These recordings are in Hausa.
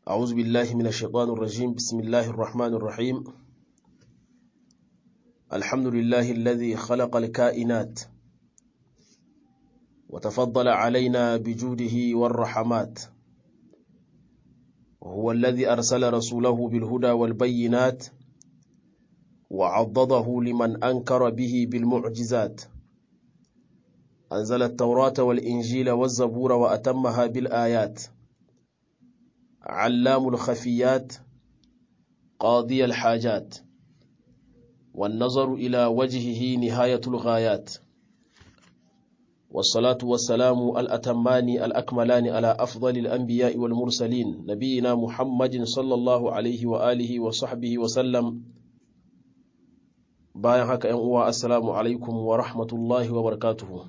أعوذ بالله من الشيطان الرجيم بسم الله الرحمن الرحيم الحمد لله الذي خلق الكائنات وتفضل علينا بجوده والرحمات وهو الذي أرسل رسوله بالهدى والبينات وعضده لمن أنكر به بالمعجزات أنزل التوراة والإنجيل والزبور وأتمها بالآيات علام الخفيات قاضي الحاجات والنظر إلى وجهه نهاية الغايات والصلاة والسلام الأتمان الأكملان على أفضل الأنبياء والمرسلين نبينا محمد صلى الله عليه وآله وصحبه وسلم bayan haka ‘yan uwa assalamu alaikum wa rahmatullahi wa barakatuhu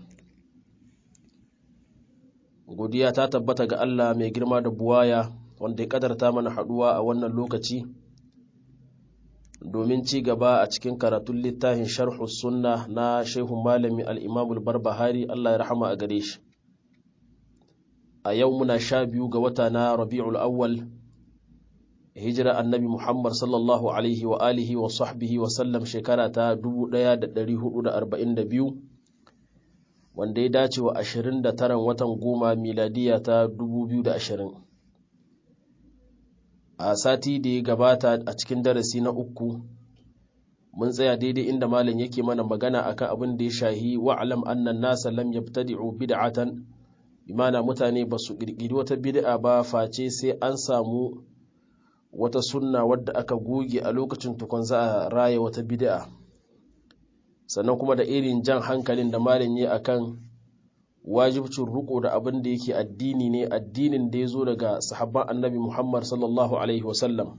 godiya ta tabbata ga Allah mai girma da buwaya wanda ya kadarta mana haduwa a wannan lokaci domin ci gaba a cikin karatun littafin sharhu sunna na shehun malami al'imamul barbahari Allah ya rahama a gare shi a yau muna sha biyu ga wata na rabi'ul awwal hijira annabi Muhammad sallallahu alaihi wa alihi wa sahbihi wa sallam shekara ta 1442 wanda ya dace wa 29 watan goma miladiya ta 2020 a sati da ya gabata a cikin darasi na uku mun tsaya daidai inda malam yake mana magana akan abin da ya shahi wa'alam annan nasa lam yabtadi'u bid'atan bimana mutane ba su kirkiri wata bid'a ba face sai an samu wata sunna wadda aka goge a lokacin tukun za a raya wata bid'a sannan kuma da irin jan hankalin da malam yi akan wajibcin riko da abin da yake addini ne addinin da ya zo daga sahabban annabi Muhammad sallallahu alaihi wasallam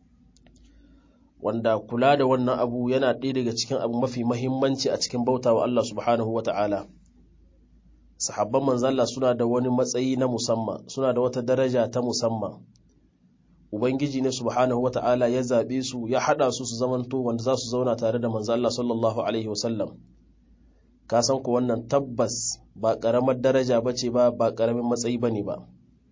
wanda kula da wannan abu yana ɗaya daga cikin abu mafi mahimmanci a cikin bauta wa Allah subhanahu wa ta'ala sahabban manzalla suna da wani matsayi na musamman suna da wata daraja ta musamman Ubangiji ne subhanahu wa ta'ala ya zaɓe su ya haɗa su su zamanto wanda za su zauna tare da manzo Allah sallallahu Alaihi wasallam. Ka san ku wannan tabbas ba ƙaramar daraja ba ce ba ba ƙaramin matsayi ba ne ba.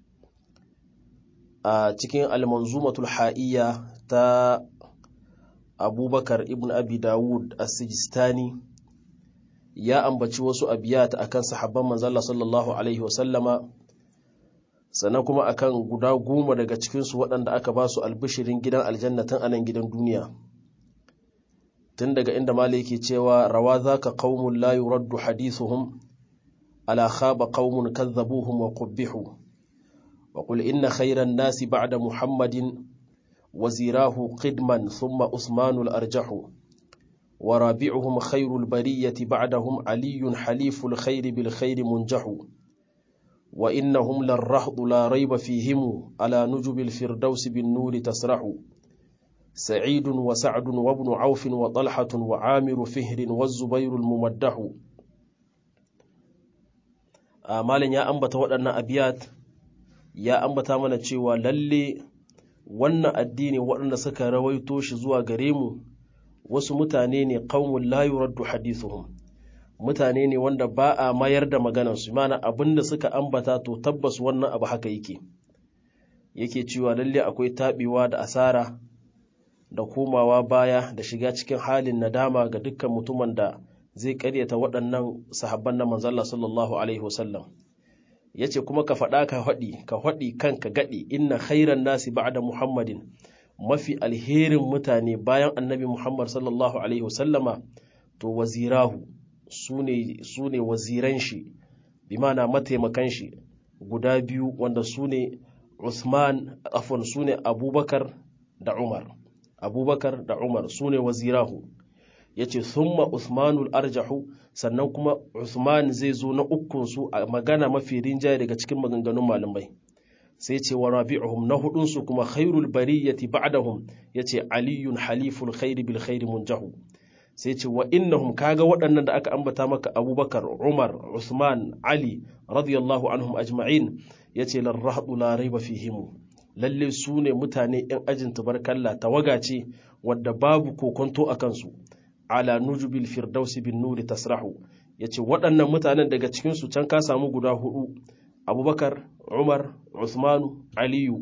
A cikin almanzumatul ha'iyya ta Abubakar ibn Abi Dawud as-Sijistani ya ambaci wasu abiyata akan sahabban manzo Allah sallallahu Alaihi wasallama sannan kuma akan guda goma daga cikinsu waɗanda aka ba su albishirin gidan aljannatin anan gidan duniya tun daga inda mala yake cewa rawa za ka ƙaumun la yuraddu hadithuhum ala khaba qaumun kazzabuhum wa qubbihu wa qul inna khayran nasi ba'da muhammadin wazirahu qidman thumma usmanu al-arjahu wa rabi'uhum khayrul bariyati ba'dahum aliyun haliful khayri bil khayri munjahu وإنهم للرهض لا ريب فيهم على نجب الفردوس بالنور تسرح سعيد وسعد وابن عوف وطلحة وعامر فهر والزبير الممدح مالن يا أنبت waɗannan abiyat ya ambata mana cewa lalle wannan addini waɗanda suka rawaito shi zuwa gare mu wasu mutane ne qaumun la yuraddu hadithuhum mutane ne wanda ba a mayar da maganarsu mana abin da suka ambata to tabbas wannan abu haka yake yake cewa lalle akwai taɓewa da asara da komawa baya da shiga cikin halin nadama ga dukkan mutumin da zai karyata waɗannan sahabban na manzalla sallallahu alaihi wasallam ya ce kuma ka faɗa ka faɗi ka faɗi kanka gaɗi inna khairan nasi ba'da muhammadin mafi alherin mutane bayan annabi muhammad sallallahu alaihi wasallama to wazirahu su ne waziran shi bi mana mataimakan shi guda biyu wanda su ne Usman afon su ne Abubakar da Umar Abubakar da Umar su ne wazirahu yace thumma Usmanul arjahu sannan kuma Usman zai zo na ukun su a magana mafi rinjaye daga cikin maganganun malamai sai ce wa rabi'uhum na hudun su kuma khairul bariyati ba'dahum yace aliyun haliful khairi bil khairi munjahu sai ce wa innahum kaga waɗannan da aka ambata maka abubakar umar usman ali radiyallahu anhum ajma'in ya ce larrahadu la raiba fihimu lalle su ne mutane yan ajin tabarkalla tawaga ce wadda babu kokonto a kansu ala nujubil firdausi bin nuri tasrahu ya ce waɗannan mutanen daga cikinsu can ka samu guda hudu abubakar umar usmanu aliyu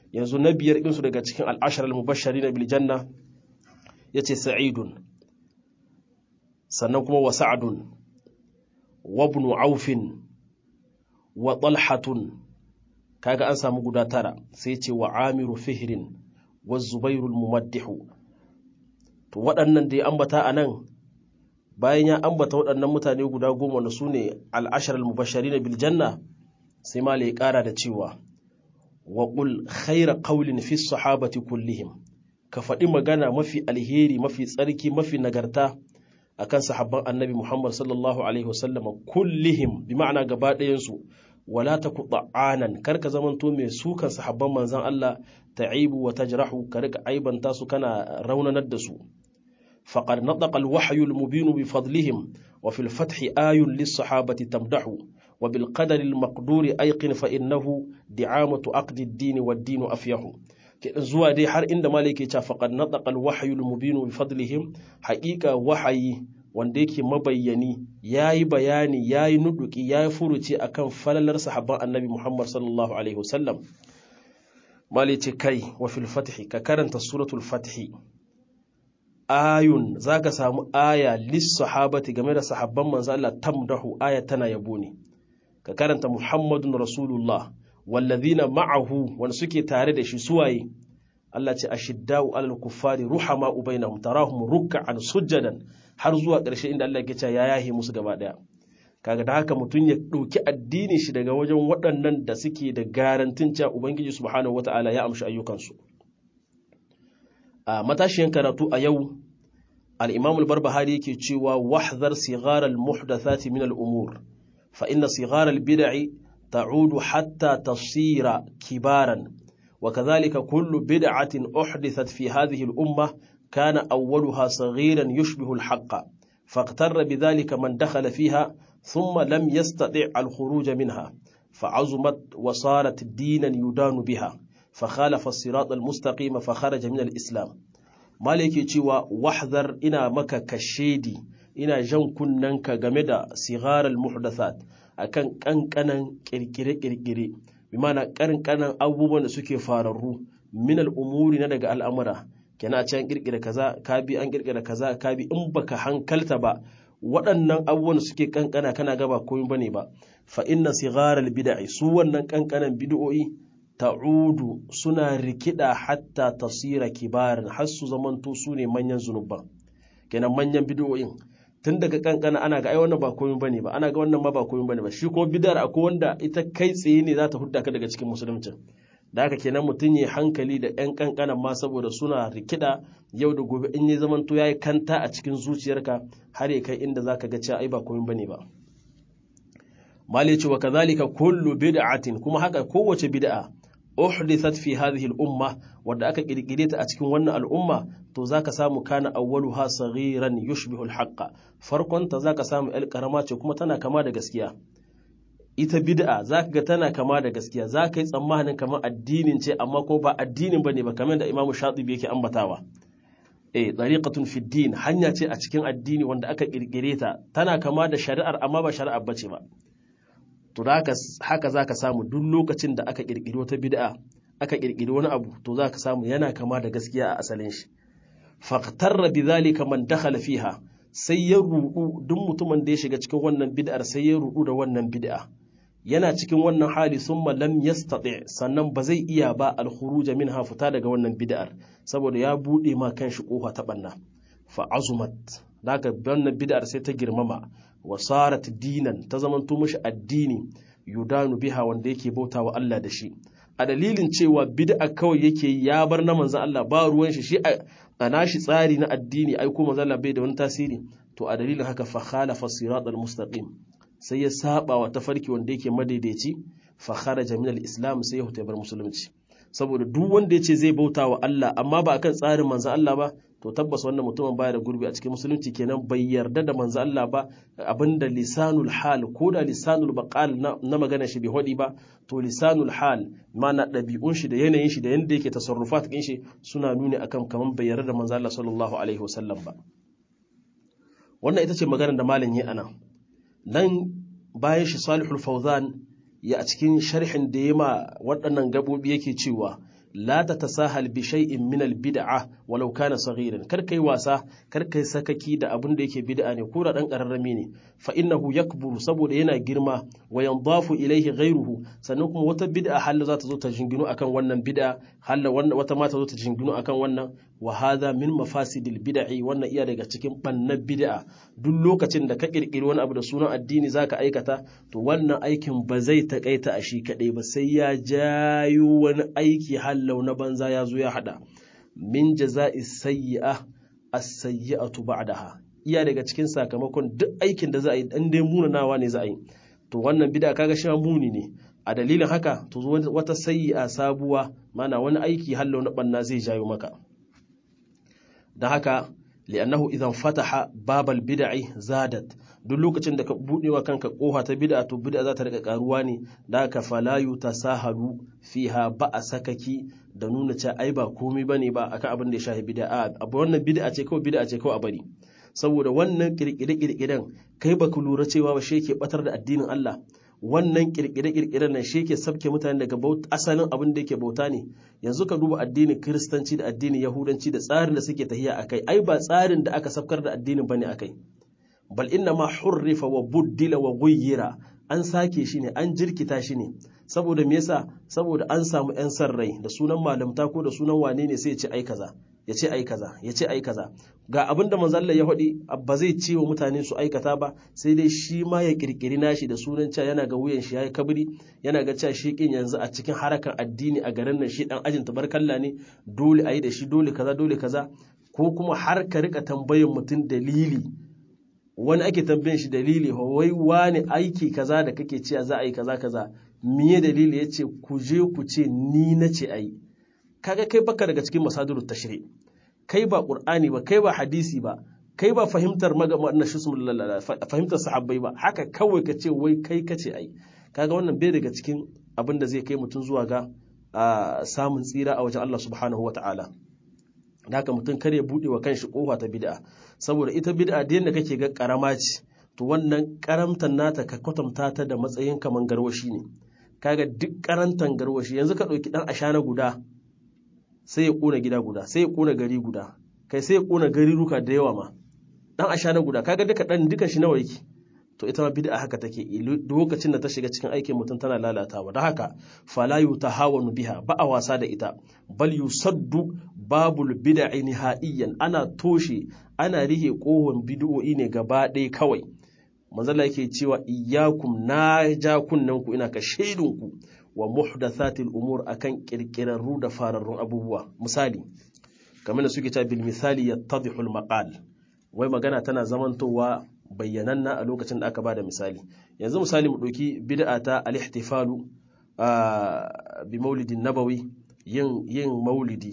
yanzu na biyar ɗinsu daga cikin al'ashar al-mubashari na biljanna ya ce sa'idun sannan kuma wa sa'adun wa ibn aufin wa talhatun kaga an samu guda tara sai ce wa amiru fihrin wa zubairul mumaddihu to waɗannan da ya ambata a nan bayan ya ambata waɗannan mutane guda goma da su ne al'ashar al-mubashari na biljanna sai ma ya ƙara da cewa wa ƙul khaira ƙaulin fi sahabati kullihim ka faɗi magana mafi alheri mafi tsarki mafi nagarta akan sahabban annabi muhammad sallallahu alaihi wasallam kullihim bi ma'ana gaba ɗayansu wala ta ku ta'anan kar ka zamanto mai sukan sahabban manzan Allah ta'ibu wa tajrahu ka rika aibanta su kana raunanar da su faqad nataqa al-wahyu al-mubin bi fadlihim wa fil fathi ayun lis-sahabati tamdahu wa bil qadari al-maqduri ayqin fa innahu di'amatu aqdi ad-din wad-din afyahu zuwa dai har inda malike ya ce faqad nataqa al-wahyu al-mubin bi fadlihim haqiqa wahayi wanda yake mabayyani ya yi bayani ya yi nuduki ya yi furuci a kan falalar sahabban annabi Muhammad sallallahu Alaihi wasallam mali ce kai wa fil fatihi ka karanta suratul fatihi ayun za ka samu aya lis sahabati game da sahabban manzo Allah tamdahu aya tana yabo ne ka karanta Muhammadun Rasulullah wallazina ma'ahu wanda suke tare da shi suwaye Allah ce ashiddau alal kuffari ruhama ubainahum tarahum ruk'an sujjadan har zuwa ƙarshe inda Allah ke cewa ya yahe musu gaba ɗaya kaga da haka mutum ya ɗauki addinin shi daga wajen waɗannan da suke da garantin cewa ubangiji subhanahu wata'ala ya amshi ayyukansu a matashiyan karatu a yau al-imam al-barbahari yake cewa wahzar sighar al-muhdathati min al-umur fa inna sighar al-bid'i ta'udu hatta tasira kibaran وكذلك كل بدعة أحدثت في هذه الأمة كان أولها صغيرا يشبه الحق فاغتر بذلك من دخل فيها ثم لم يستطع الخروج منها فعظمت وصارت دينا يدان بها فخالف الصراط المستقيم فخرج من الإسلام مالك يتوى واحذر إنا مكا كشيدي إنا جن كننك جمدا صغار المحدثات أكن كان كان كركري كركري bimana karin kanan abubuwan da suke fararru min al'umuri na daga al'amura kenan a ce an kirkira kaza ka bi an kirkira kaza ka bi in baka hankalta ba waɗannan abubuwan da suke kankana kana gaba komai bane ba fa inna sigharal bid'i su wannan kankanan bid'o'i ta'udu suna rikida hatta tasira kibarin har su zamanto su ne manyan zunuban kenan manyan bid'o'in tun daga kankana ana ga ai wannan ba komai bane ba ana ga wannan ma ba komai bane ba shi kuma bid'ar akwai wanda ita kai tsaye ne za ta hudda ka daga cikin musulunci da haka kenan mutum ya hankali da yan kankanan ma saboda suna rikida yau da gobe in ya zaman to yayi kanta a cikin zuciyarka har ya kai inda zaka ga cewa ai ba komai bane ba mali ce wa kadhalika kullu bid'atin kuma haka kowace bid'a uhdithat fi hadhihi al-umma wadda aka kirkire ta a cikin wannan al'umma to zaka samu kana awwaluha saghiran yushbihu al-haqqa farkon ta zaka samu el karama ce kuma tana kama da gaskiya ita bid'a zaka ga tana kama da gaskiya zaka yi tsammanin kamar addinin ce amma ko ba addinin bane ba kamar da Imam Shatibi yake ambatawa eh tariqatun fi din hanya ce a cikin addini wanda aka kirkire ta tana kama da shari'ar amma ba shari'ar bace ba to haka za ka samu duk lokacin da aka ƙirƙiri wata bid'a aka ƙirƙiri wani abu to za ka samu yana kama da gaskiya a asalin shi faqtarra bidhalika man dakhala fiha sai ya rudu duk mutumin da ya shiga cikin wannan bid'ar sai ya rudu da wannan bid'a yana cikin wannan hali summa lam yastati sannan ba zai iya ba al-khuruj minha fita daga wannan bid'ar saboda ya bude ma kanshi kofa ta banna fa azumat daga wannan bid'ar sai ta girmama wasarat dinan ta zamanto mashi addini yudanu biha wanda yake bauta wa Allah da shi a dalilin cewa bid'a kawai yake ya bar na manzon Allah ba ruwan shi shi a nashi tsari na addini ai ko manzon Allah bai da wani tasiri to a dalilin haka fa khalafa siratal mustaqim sai ya saba wa tafarki wanda yake madaidaici fa kharaja min al-islam sai ya huta bar musulunci saboda duk wanda ya ce zai bauta wa Allah amma ba akan tsarin manzon Allah ba to tabbas wannan mutumin baya da gurbi a cikin musulunci kenan bai yarda da manzo Allah ba abinda lisanul hal ko da lisanul baqal na magana shi bai hodi ba to lisanul hal mana ɗabi'un shi da yanayin shi da yanda yake tasarrufat din shi suna nuni akan kaman bai yarda da manzo Allah sallallahu alaihi wasallam ba wannan ita ce maganar da malam yi ana nan bayan shi salihul fawzan ya a cikin sharhin da ya ma waɗannan gabobi yake cewa la tatasahal bi shay'in min al bid'ah walau kana saghiran kar kai wasa kar kai sakaki da abin da yake bid'a ne ko da dan kararrami ne fa innahu yakburu saboda yana girma wa yandafu ilayhi ghayruhu sannan kuma wata bid'a halla za ta zo ta jinginu akan wannan bid'a halla wata ma ta zo ta jinginu akan wannan wa hadha min mafasidil bid'i wannan iya daga cikin bannan bid'a duk lokacin da ka kirkiri wani abu da sunan addini zaka aikata to wannan aikin ba zai takaita a shi kadai ba sai ya jayo wani aiki hallau na banza ya zo ya hada min jaza'i sayyi'a as-sayyi'atu ba'daha iya daga cikin sakamakon duk aikin da za a yi dan dai munanawa ne za a yi to wannan bid'a kaga shi muni ne a dalilin haka to wata sayyi'a sabuwa mana wani aiki hallau na banna zai jayo maka da haka li'annahu idan fataha babal bid'i zadat duk lokacin da ka bude wa kanka koha ta bid'a to bid'a za ta rika karuwa ne da haka fala yutasahalu fiha ba a sakaki da nuna cewa ai ba komai bane ba akan abin da ya shafi bid'a abu wannan bid'a ce kawai bid'a ce kawai a bari saboda wannan kirkire kirkiren kai baka lura cewa ba shi yake batar da addinin Allah wannan kirkire-kirkiren nan shi ke sabke mutane daga asalin abin da yake bauta ne yanzu ka duba addinin kiristanci da addinin yahudanci da tsarin da suke tahiya a kai ai ba tsarin da aka sabkar da addinin bane a kai bal inna ma hurrifa wa buddila wa guyyira an sake shi ne an jirkita shi ne saboda me yasa saboda an samu yan san rai da sunan malamta ko da sunan wane ne sai ya ce ai kaza ya ce ai kaza ya ce ai kaza ga abin da manzalla ya faɗi ba zai ce wa mutane su aikata ba sai dai shi ma ya kirkiri nashi da sunan cewa yana ga wuyan shi yayi kabri yana ga cewa shi kin yanzu a cikin harakan addini a garin nan shi dan ajin tabarkalla ne dole ayi da shi dole kaza dole kaza ko kuma har ka rika tambayin mutum dalili wani ake tambayin shi dalili wai wani aiki kaza da kake cewa za a yi kaza kaza miye dalili yace ku je ku ce ni na ce ayi kaga kai baka daga cikin masadirut tashri kai ba qur'ani ba kai ba hadisi ba kai ba fahimtar magana shi fahimtar sahabbai ba haka kawai ka ce wai kai kace ai kaga wannan bai daga cikin abin da zai kai mutum zuwa ga samun tsira a wajen Allah subhanahu wataala da haka mutum kar ya bude wa kanshi kofa ta bid'a saboda ita bid'a da yadda kake ga karama ce to wannan karamtan nata ka kwatanta ta da matsayin kaman garwashi ne kaga duk karantan garwashi yanzu ka ɗauki ɗan ashana guda sai ya ƙona gida guda sai ya ƙona gari guda kai sai ya ƙona gari ruka da yawa ma ɗan ashana guda kaga duka ɗan duka shi nawa yake to ita ma bid'a haka take lokacin da ta shiga cikin aikin mutum tana lalatawa da haka fala yutahawanu biha ba a wasa da ita bal yusaddu babul bid'i nihaiyan ana toshe ana rihe kohon bid'o'i ne gaba ɗaya kawai manzala yake cewa iyyakum na ja kunnen ku ina ka shaidun ku wa muhdathatil umur akan kirkirarru da fararrun abubuwa misali kamar da suke cewa bil misali yattadihul maqal wai magana tana zamantowa bayyananna a lokacin da aka bada misali yanzu misali mu ɗauki bid'a ta al-ihtifalu bi maulidin nabawi yin yin maulidi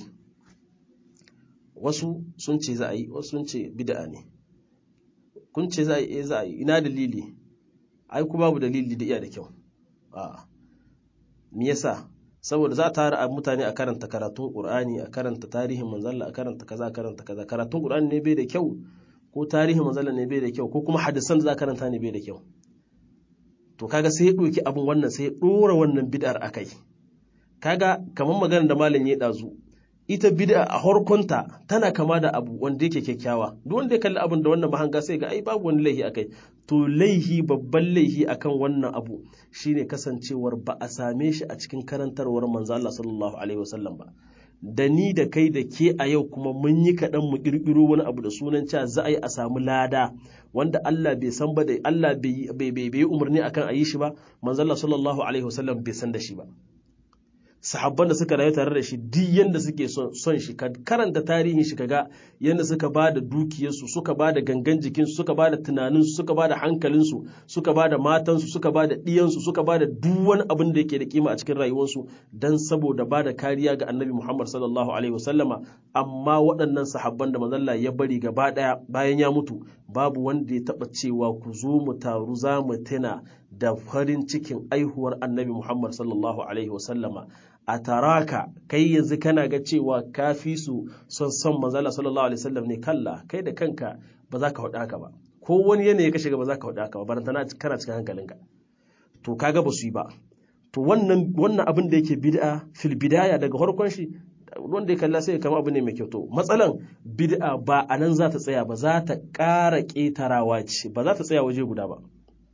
wasu sun ce za a yi wasu sun ce bid'a ne kun ce za a yi za a yi ina dalili ai ku babu dalili da iya da kyau a me yasa saboda za a tara mutane a karanta karatun qur'ani a karanta tarihin manzalla a karanta kaza a karanta kaza karatun qur'ani ne bai da kyau ko tarihin manzalla ne bai da kyau ko kuma hadisan da za a karanta ne bai da kyau to kaga sai ya ɗauki abin wannan sai ya ɗora wannan bid'ar akai kaga kamar maganar da malam ya ɗazu ita bid'a a harkonta tana kama da abu wanda yake kyakkyawa duk wanda ya kalli abin da wannan mahanga sai ga ai babu wani laihi akai to laihi babban laihi akan wannan abu shine kasancewar ba a same shi a cikin karantarwar manzo Allah sallallahu alaihi wasallam ba da ni da kai da ke a yau kuma mun yi kaɗan mu ƙirƙiro wani abu da sunan cewa za a yi a samu lada wanda Allah bai san ba da Allah bai bai umarni akan a yi shi ba manzo Allah sallallahu alaihi wasallam bai san da shi ba sahabban da suka rayu tare da shi duk yanda suke son shi karanta tarihin shi kaga yanda suka ba da dukiyarsu suka ba da gangan jikinsu suka ba da tunaninsu suka ba da hankalinsu suka ba da matansu suka ba da ɗiyansu suka ba da duk wani abin da yake da kima a cikin rayuwarsu don saboda ba da kariya ga annabi muhammad sallallahu alaihi wasallama amma waɗannan sahabban da manzalla ya bari gaba ɗaya bayan ya mutu babu wanda ya taɓa cewa ku zo mu taru za mu tuna da farin cikin aihuwar annabi muhammad sallallahu alaihi wasallama a taraka kai yanzu kana ga cewa ka fi su son son manzala sallallahu alaihi wasallam ne kalla kai da kanka ba za ka faɗa haka ba ko wani yanayi ka shiga ba za ka faɗa haka ba barantana kana cikin hankalinka to kaga ba su yi ba to to wannan wannan abin da yake bid'a fil bidaya daga farkon shi wanda ya kalla sai ya kama abu ne mai kyau to matsalan bid'a ba a nan za ta tsaya ba za ta ƙara ƙetarawa ce ba za ta tsaya waje guda ba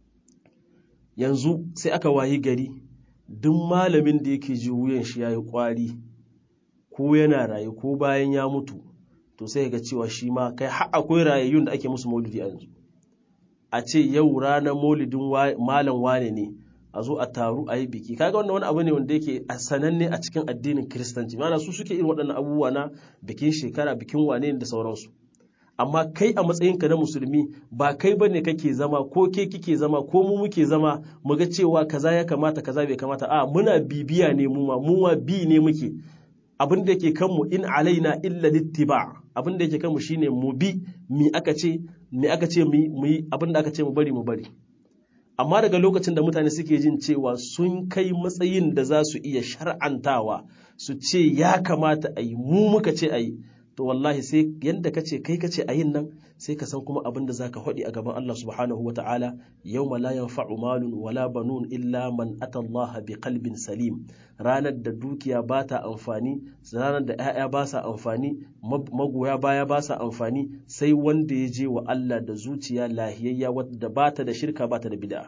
yanzu sai aka wayi gari duk malamin da yake ji wuyan shi yayi kwari ko yana raye ko bayan ya mutu to sai ga cewa shi ma kai har akwai rayayyun da ake musu maulidi a yanzu a ce yau ranar maulidin malam wane ne a zo a taru a yi biki kaga wannan wani abu ne wanda yake a sananne a cikin addinin kiristanci mana su suke irin waɗannan abubuwa na bikin shekara bikin wane da sauransu amma kai a matsayinka na musulmi ba kai bane kake zama ko ke kike zama ko mu muke zama mu ga cewa kaza ya kamata kaza bai kamata a muna bibiya ne mu ma mu ma bi ne muke abin da yake kanmu in alaina illa littiba abin da yake kanmu shine mu bi mi aka ce mi aka ce mu yi abin da aka ce mu bari mu bari amma daga lokacin da mutane suke jin cewa sun kai matsayin da za su iya shar'antawa su ce ya kamata a yi mu muka ce a yi to wallahi sai yanda ka ce kai ka ce a yin nan sai ka san kuma abin da za ka haɗi a gaban Allah subhanahu wa ta'ala yau ma la yanfa'u malun wala banun illa man ata Allah bi qalbin salim ranar da dukiya ba ta amfani ranar da 'ya'ya ba sa amfani magoya baya ba sa amfani sai wanda ya je wa Allah da zuciya lahiyayya wadda ba ta da shirka ba ta da bid'a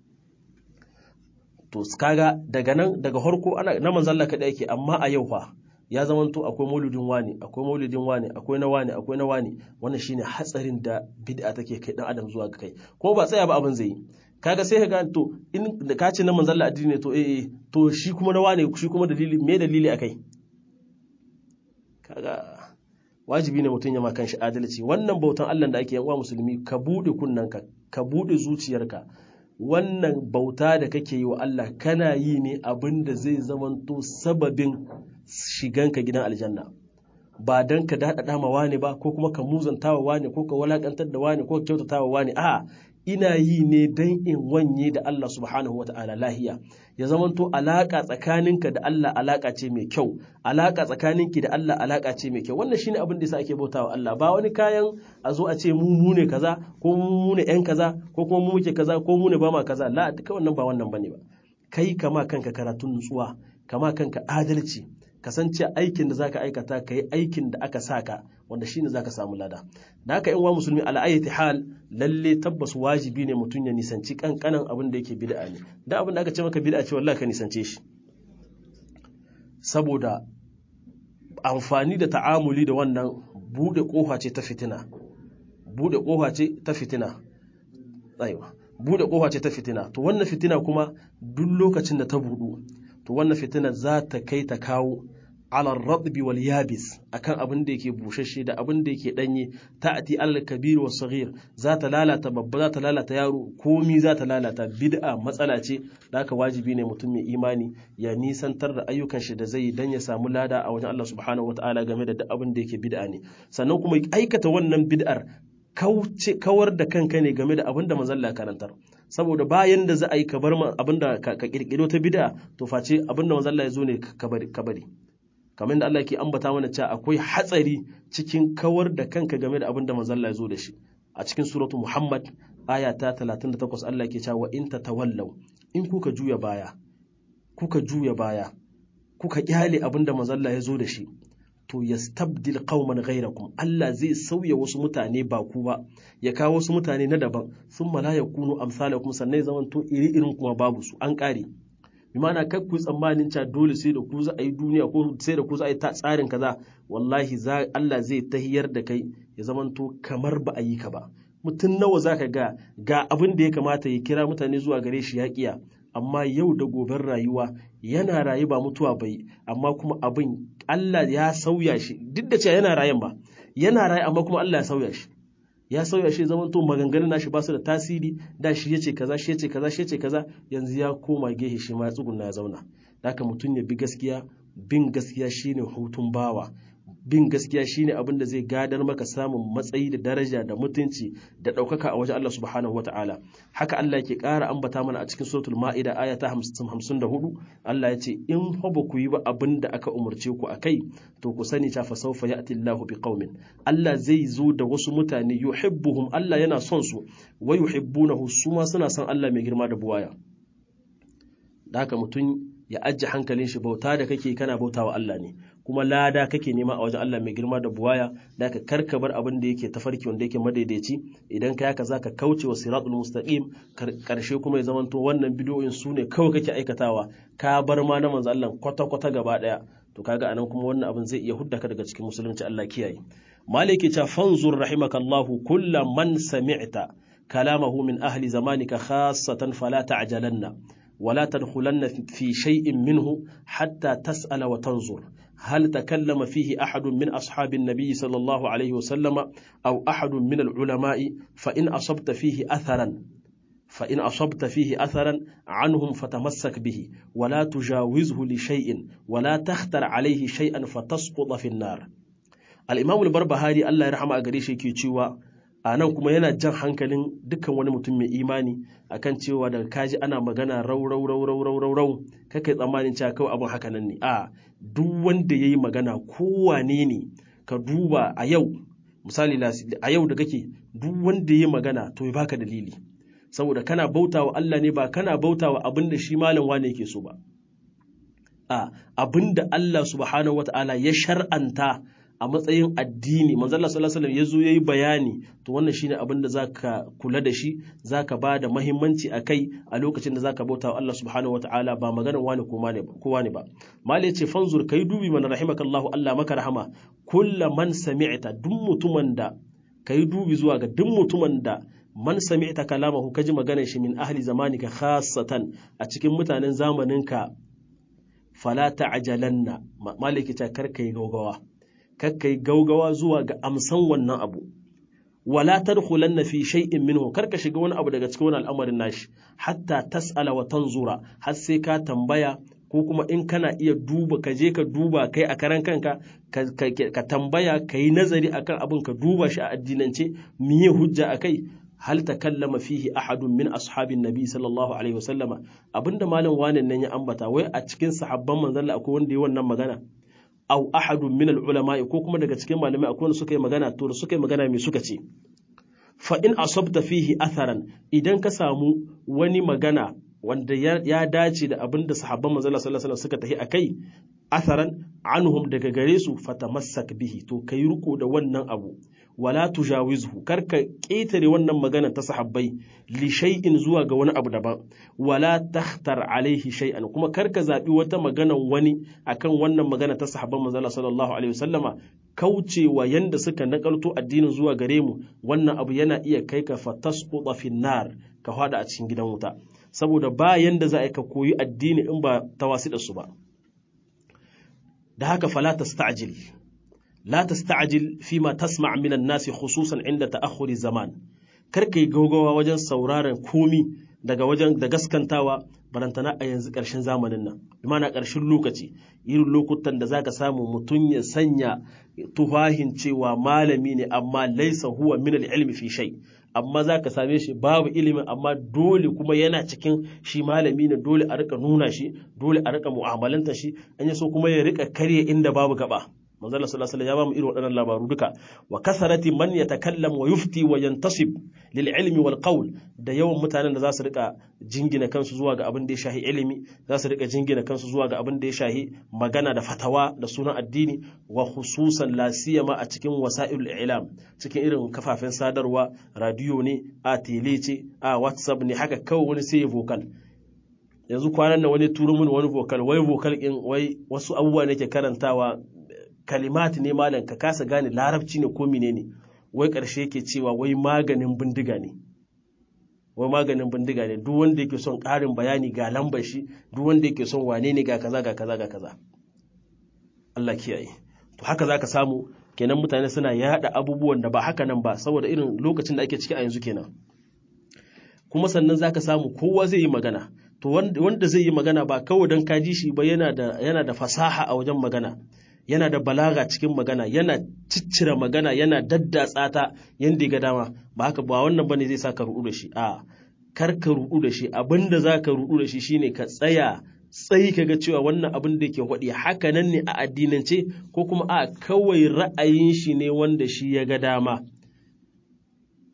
to kaga daga nan daga harko ana na manzalla kaɗai yake amma a yau fa ya zamanto akwai maulidin wani akwai maulidin wani akwai na wani akwai na wani wannan shine hatsarin da bid'a take kai dan adam zuwa ga kai kuma ba tsaya ba abin zai yi kaga sai ka ga to in da ka ce na manzalla addini ne to eh to shi kuma na wani shi kuma dalili me dalili akai kaga wajibi ne mutum ya ma kanshi adalci wannan bautan Allah da ake yan uwa musulmi ka bude kunnanka ka bude zuciyarka wannan bauta da kake yi wa Allah kana yi ne abin da zai zamanto sababin shiganka gidan aljanna ba don ka daɗaɗa ma wani ba ko kuma ka muzanta wa wani ko ka walakantar da wani ko ka kyautata wa wani a ina yi ne don in wanye da Allah subhanahu wa ta'ala lahiya ya zamanto alaƙa tsakaninka da Allah alaƙa ce mai kyau alaƙa tsakaninki da Allah alaƙa ce mai kyau wannan shine abin da yasa ake bautawa Allah ba wani kayan a zo a ce mu mu ne kaza ko mu ne yan kaza ko kuma mu muke kaza ko mu ne ba ma kaza la duka wannan ba wannan bane ba kai kama kanka karatun nutsuwa kama kanka adalci kasance aikin da zaka aikata ka yi aikin da aka saka wanda shine zaka samu lada da haka in wa musulmi al'ayyati hal lalle tabbas wajibi ne mutum ya nisanci kankanan abin da yake bid'a ne da abin da aka ce maka bid'a ce wallahi ka nisance shi saboda amfani da ta'amuli da wannan bude kofa ce ta fitina bude kofa ce ta fitina aiwa bude kofa ce ta fitina to wannan fitina kuma duk lokacin da ta budu to wannan fitina za ta kai ta kawo alar radbi wal yabis akan abin da yake bushashe da abin da yake danye ta'ati al kabir wa saghir za ta lalata babba za ta lalata yaro komi za ta lalata bid'a matsala ce da haka wajibi ne mutum mai imani ya nisantar da ayyukan shi da zai yi dan ya samu lada a wajen Allah subhanahu wataala game da duk abin da yake bid'a ne sannan kuma aikata wannan bid'ar kawar da kanka ne game da abin da manzon Allah karantar saboda bayan da za a yi ka bar abin da ka kirkiro ta bid'a to face abin da manzon Allah ya zo ne ka bari kamar da Allah ke ambata mana cewa akwai hatsari cikin kawar da kanka game da abin da manzon Allah ya zo da shi a cikin suratu Muhammad aya ta 38 Allah ke cewa in tatawallaw in kuka juya baya kuka juya baya kuka kyale abin da manzon Allah ya zo da shi to yastabdil qauman ghayrakum Allah zai sauya wasu mutane ba ku ba ya kawo wasu mutane na daban thumma la yakunu amsalakum sannan zaman to iri irin kuma babu su an kare bi ma'ana kai ku tsammanin cewa dole sai da ku za a yi duniya ko sai da ku za a yi tsarin kaza wallahi za Allah zai tahiyar da kai ya zaman to kamar ba a yi ka ba mutum nawa zaka ga ga abin da ya kamata ya kira mutane zuwa gare shi ya kiya amma yau da goben rayuwa yana rayu ba mutuwa bai amma kuma abin Allah ya sauya shi duk da cewa yana rayan ba yana rayu amma kuma Allah ya sauya shi ya sauya shi zaman to maganganun nashi ba su da tasiri da shi yace kaza shi yace kaza shi yace kaza yanzu ya koma gehe shi ma ya tsuguna ya zauna haka mutum ya bi gaskiya bin gaskiya shine hutun bawa bin gaskiya shine abin da zai gadar maka samun matsayi da daraja da mutunci da ɗaukaka a wajen Allah subhanahu wa ta'ala haka Allah ke ƙara ambata mana a cikin suratul ma'ida aya ta 54 Allah ya ce in fa ba ku yi ba abin da aka umarce ku akai to ku sani ta fa sawfa ya'ti Allahu bi qaumin Allah zai zo da wasu mutane yuhibbuhum Allah yana son su wa yuhibbunahu su ma suna son Allah mai girma da buwaya da haka mutum ya ajiye hankalin shi bauta da kake kana bauta wa Allah ne kuma lada kake nema a wajen Allah mai girma da buwaya da haka karka bar abin da yake tafarki wanda yake madaidaici idan ka yaka zaka kauce wa siratul mustaqim karshe kuma ya zamanto wannan bidiyoyin su ne kawai kake aikatawa ka bar ma na manzo Allah kwata kwata gaba daya to kaga anan kuma wannan abin zai iya hudda ka daga cikin musulunci Allah kiyaye maliki ta fanzur rahimakallahu kullu man sami'ta kalamahu min ahli zamanika khassatan fala ta'jalanna ولا تدخلن في شيء منه حتى تسأل وتنظر هل تكلم فيه أحد من أصحاب النبي صلى الله عليه وسلم أو أحد من العلماء فإن أصبت فيه أثرا فإن أصبت فيه أثرا عنهم فتمسك به ولا تجاوزه لشيء ولا تختر عليه شيئا فتسقط في النار الإمام البربهاري الله يرحمه أقريشي كي a nan kuma yana jan hankalin dukkan wani mutum mai imani akan cewa daga kaji ana magana rau rau rau rau rau rau rau kakai tsammanin cewa kawai abin haka nan ne a duk wanda yayi magana kowane ne ka duba a yau misali a yau da kake duk wanda yayi magana to ya baka dalili saboda kana bautawa Allah ne ba kana bautawa abin da shi malam wane yake so ba a abin da Allah subhanahu wataala ya shar'anta a matsayin addini manzo Allah sallallahu alaihi wasallam yazo yayi bayani to wannan shine abin da zaka kula da shi zaka ba da muhimmanci akai a lokacin da zaka bauta wa Allah subhanahu wataala ba maganar wani ko ne ba kowa ne ba mal yace fanzur kai dubi man rahimakallahu Allah maka rahama kulla man sami'ta duk mutumin da kai dubi zuwa ga duk mutumin da man sami'ta kalamahu kaji maganar shi min ahli zamanika khassatan a cikin mutanen zamaninka fala ta'jalanna maliki ta karkai gaugawa kakkai gaugawa zuwa ga amsan wannan abu wala tadkhulanna fi shay'in minhu karka shiga wani abu daga cikin wani al'amarin nashi hatta tas'ala wa tanzura har sai ka tambaya ko kuma in kana iya duba ka je ka duba kai a karan kanka ka tambaya ka yi nazari akan abin ka duba shi a addinance miye hujja akai hal takallama fihi ahadun min ashabin nabi sallallahu alaihi wasallama abinda malam wanan nan ya ambata wai a cikin sahabban manzon akwai wanda ya wannan magana aw ahadun min al-ulama ko kuma daga cikin malamai akwai wanda suka yi magana to da suka yi magana me suka ce fa in asabta fihi atharan idan ka samu wani magana wanda ya dace da abin da sahabban manzon sallallahu alaihi wasallam suka tafi akai atharan anhum daga gare su fatamassak bihi to kai riko da wannan abu wala tujawizhu karka ƙetare wannan magana ta sahabbai li shay'in zuwa ga wani abu daban wala takhtar alaihi shay'an kuma karka zabi wata magana wani akan wannan magana ta sahabban manzo sallallahu alaihi wasallama kaucewa yanda suka nakalto addinin zuwa gare mu wannan abu yana iya kai ka fatasquta fin nar ka hada a cikin gidan wuta saboda ba yanda za a ka koyi addini in ba tawasi da su ba da haka fala tasta'jil لا تستعجل فيما تسمع من الناس خصوصا عند تأخر الزمان karka yi gaugawa wajen sauraron komi daga wajen da gaskantawa barantana a yanzu ƙarshen zamanin nan imana ƙarshen lokaci irin lokutan da zaka samu mutum ya sanya tuhahin cewa malami ne amma laisa huwa min ilmi fi shay amma zaka same shi babu ilimin amma dole kuma yana cikin shi malami ne dole a rika nuna shi dole a rika mu'amalanta shi an yi so kuma ya rika karye inda babu gaba manzala sallallahu alaihi ya bamu irin waɗannan labaru duka wa kasarati man yatakallam wa yufti wa yantasib lil ilmi wal qawl da yawan mutanen da za su rika jingina kansu zuwa ga abin da ya shahi ilimi za su rika jingina kansu zuwa ga abin da ya shahi magana da fatawa da sunan addini wa khususan la siyama a cikin wasa'ilul i'lam cikin irin kafafen sadarwa radio ne a tele ce a whatsapp ne haka kawai wani sai vocal yanzu kwanan nan wani turo mini wani vocal wai vocal in wai wasu abubuwa ne ke karantawa kalimat ne malam ka kasa gane larabci ne ko menene wai ƙarshe yake cewa wai maganin bindiga ne wai maganin bindiga ne duk wanda yake son ƙarin bayani ga lambar shi duk wanda yake son wane ne ga kaza ga kaza ga kaza Allah kiyaye to haka zaka samu kenan mutane suna yada abubuwan da ba haka nan ba saboda irin lokacin da ake ciki a yanzu kenan kuma sannan zaka samu kowa zai yi magana to wanda zai yi magana ba kawai don kaji shi ba yana da yana da fasaha a wajen magana yana da balaga cikin magana yana ciccire magana yana daddatsa ta yanda ga dama ba haka ba wannan bane zai sa ka rudu da shi a kar ka rudu da shi abinda za ka rudu da shi shine ka tsaya tsayi kaga cewa wannan abin da yake hwaɗi haka nan ne a addinance ko kuma a kawai ra'ayin shi ne wanda shi ya ga dama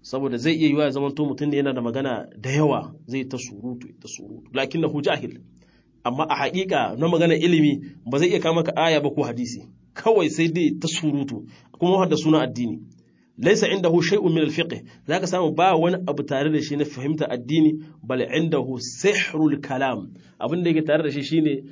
saboda zai iya yiwa ya zama to mutum ne yana da magana da yawa zai ta surutu ta surutu lakinnahu jahil amma a haƙiƙa na magana ilimi ba zai iya kama ka aya ba ko hadisi kawai sai dai ta surutu kuma da suna addini laisa indahu shay'un min al-fiqh zaka samu ba wani abu tare da shi na fahimta addini bal indahu sihrul kalam abin da yake tare da shi shine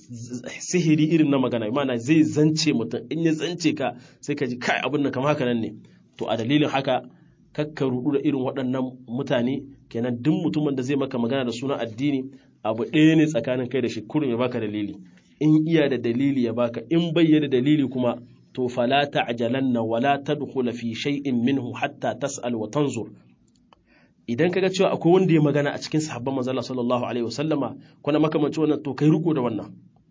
sihiri irin na magana ma'ana zai zance mutum in ya zance ka sai ka ji kai abin nan kamar haka nan ne to a dalilin haka kakka rudu da irin waɗannan mutane kenan duk mutumin da zai maka magana da sunan addini abu ɗaya ne tsakanin kai da shi kurum ya baka dalili in iya da dalili ya baka in bai da dalili kuma to fala ta'jalanna wala tadkhula fi shay'in minhu hatta tas'al wa tanzur idan kaga cewa akwai wanda ya magana a cikin sahabban manzo Allah sallallahu alaihi wasallama kuna makamanci wannan to kai riko da wannan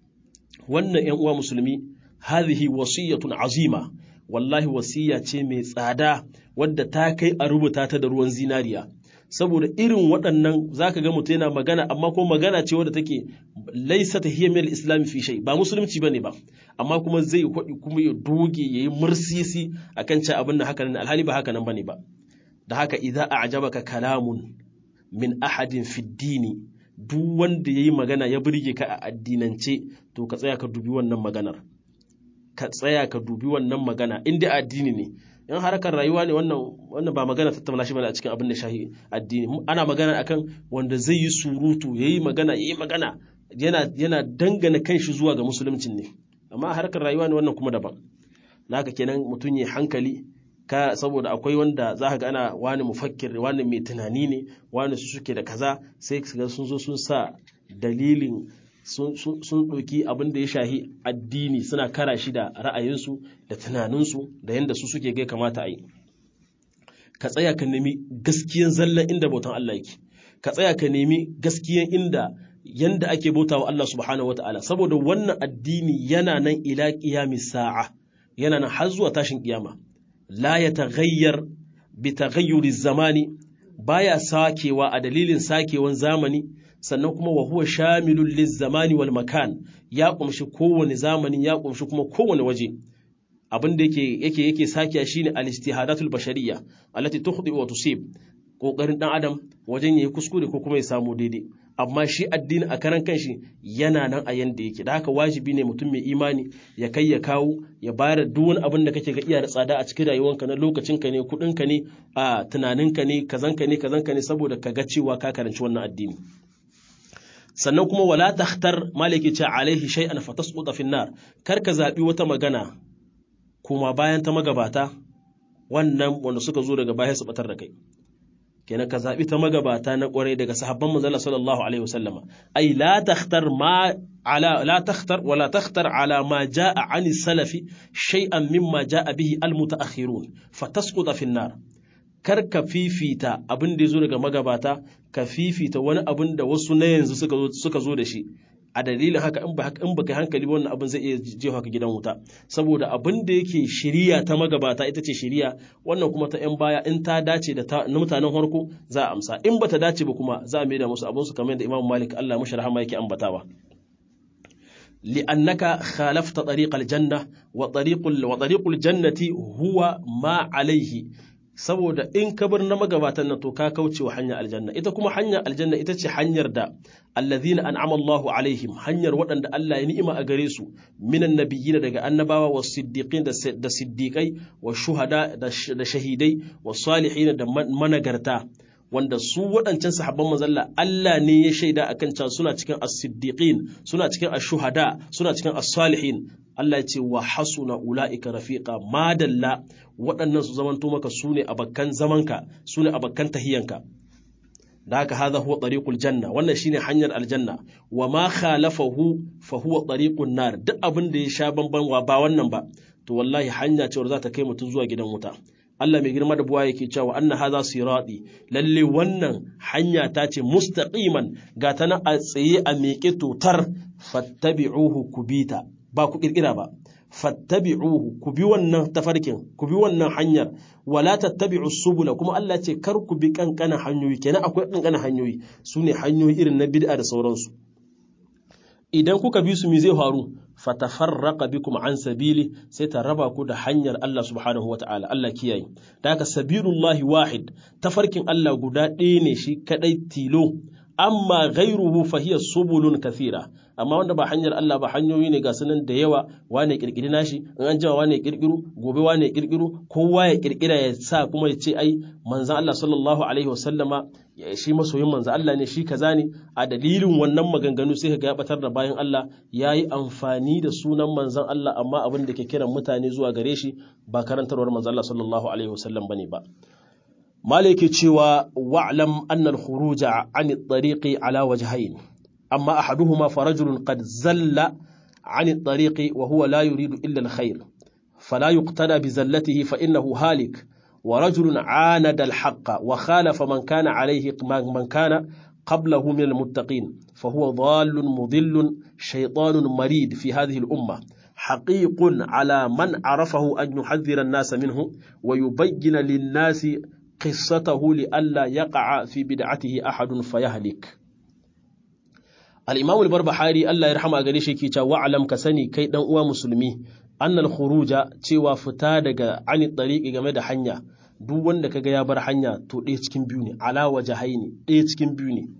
wannan ƴan uwa musulmi hadhihi wasiyatun azima wallahi wasiya ce mai tsada wadda ta kai a rubuta ta da ruwan zinariya saboda irin waɗannan zaka ga mutum yana magana amma ko magana ce wadda take laisa ta hiya mil islami fi shay ba musulunci bane ba amma kuma zai kwaɗi kuma ya doge yayi mursisi akan cewa abin nan haka nan alhali ba haka nan bane ba da haka idza a'jabaka kalamun min ahadin fi dini duk wanda yayi magana ya burge ka a addinance to ka tsaya ka dubi wannan maganar ka tsaya ka dubi wannan magana in dai addini ne in harkar rayuwa ne wannan wannan ba magana tattauna shi bane a cikin abin da shahi addini ana magana akan wanda zai yi surutu yayi magana yayi magana yana yana dangana kanshi zuwa ga musuluncin ne amma a harkar rayuwa ne wannan kuma daban naka kenan mutum ya hankali ka saboda akwai wanda za ka ga ana wani mufakkir wani mai tunani ne wani su suke da kaza sai ga sun zo sun sa dalilin sun ɗauki abin da ya shahi addini suna kara shi da ra'ayinsu da tunaninsu da yadda su suke gai kamata a yi ka tsaya ka nemi gaskiyan zallan inda bautan Allah yake ka tsaya ka nemi gaskiyan inda yanda ake bauta wa Allah subhanahu wa ta'ala saboda wannan addini yana nan ila qiyami sa'a yana nan har zuwa tashin kiyama la ya taghayyar bi taghayyuri zamani baya sakewa a dalilin sakewan zamani sannan kuma wa huwa shamilun lizzamani wal makan ya kumshi kowane zamani ya kumshi kuma kowane waje abin da yake yake yake sakiya shine al-istihadatul bashariyya allati tukhdi wa tusib kokarin dan adam wajen yayi kuskure ko kuma ya samu daidai amma shi addini a karan kanshi yana nan a yanda yake da haka wajibi ne mutum mai imani ya kai ya kawo ya bayar duk wani abin da kake ga iya da tsada a cikin rayuwanka na lokacinka ne kudinka ne a tunaninka ne kazanka ne kazanka ne saboda ka ga cewa ka karanci wannan addini sannan kuma wala takhtar maliki ce alaihi shay'an fatasquta fi nar kar ka zabi wata magana kuma bayan ta magabata wannan wanda suka zo daga baya su batar da kai kenan ka zabi ta magabata na kwarai daga sahabban manzon sallallahu alaihi wasallama ai la takhtar ma ala la takhtar wala takhtar ala ma jaa an salafi shay'an mimma jaa bihi al mutaakhirun fatasquta fi nar kar ka fifita abin da ya zo daga magabata ka fifita wani abin da wasu na yanzu suka zo da shi a dalilin haka in ba in baka hankali ba wannan abin zai iya jefa ka gidan wuta saboda abin da yake shiriya ta magabata ita ce shiriya wannan kuma ta yan baya in ta dace da ta na mutanen farko za a amsa in bata dace ba kuma za a maida musu abin su kamar da Imam Malik Allah mashi rahama yake ambatawa لأنك خالفت طريق الجنة وطريق وطريق الجنة هو ما عليه saboda in ka bar na magabatan nan to ka kauce wa hanyar aljanna ita kuma hanyar aljanna ita ce hanyar da allazina an'ama Allahu alaihim hanyar waɗanda Allah ya ni'ima a gare su minan nabiyina daga annabawa wa siddiqin da siddiqai wa shuhada da shahidai wa salihin da managarta wanda su waɗancan sahabban mazalla Allah ne ya shaida akan can suna cikin as-siddiqin suna cikin ash-shuhada suna cikin as-salihin Allah ya ce wa hasuna ula'ika rafiqa madalla waɗannan su zamanto maka su ne abakkan zamanka su ne abakkan tahiyanka da haka hadha huwa tariqul janna wannan shine hanyar aljanna wa ma khalafahu fa huwa tariqun nar duk abin da ya sha bamban wa ba wannan ba to wallahi hanya ce za ta kai mutum zuwa gidan wuta Allah mai girma da buwa yake cewa anna hadha sirati lalle wannan hanya ta ce mustaqiman ga ta nan a tsaye a miƙe totar fattabi'uhu kubita ba ku kirkira ba fattabi'uhu ku bi wannan tafarkin ku bi wannan hanyar wala tattabi'u subula kuma Allah ce kar ku bi kankanan hanyoyi kenan akwai kankanan hanyoyi su ne hanyoyi irin na bid'a da sauransu idan kuka bi su me zai faru fatafarraqa bikum an sabili sai ta raba ku da hanyar Allah subhanahu wata'ala Allah kiyaye da haka sabilullahi wahid tafarkin Allah guda ɗaya ne shi kadai tilo amma ghairuhu fa hiya subulun kathira amma wanda ba hanyar Allah ba hanyoyi ne ga sunan da yawa wane kirkiri nashi in an jima wane kirkiru gobe wane kirkiru kowa ya kirkira ya sa kuma ya ce ai manzon Allah sallallahu alaihi wasallama shi masoyin manzon Allah ne shi kaza ne a dalilin wannan maganganu sai ga ya batar da bayan Allah yayi amfani da sunan manzon Allah amma abin da ke kiran mutane zuwa gare shi ba karantarwar manzon Allah sallallahu alaihi wasallam bane ba malaki cewa wa'lam anna al-khuruja 'an at-tariqi ala wajhayn amma ahaduhuma farajulun qad zalla 'an at-tariqi wa huwa la yuridu illa al-khair fala yuqtada bi zallatihi fa innahu halik wa rajulun 'anada al-haqqa wa khalafa man kana 'alayhi man kana قبله من المتقين فهو ضال مضل شيطان مريد في هذه الأمة حقيق على من عرفه أن يحذر الناس منه ويبين للناس قصته لئلا يقع في بدعته أحد فيهلك الإمام البربحاري الله يرحمه قال شيء كي وعلم كسني كي دان uwa musulmi أن الخروج cewa fita daga ani tariqi game da hanya duk wanda kaga ya bar hanya to ɗaya cikin biyu ne ala wajahaini ɗaya cikin biyu ne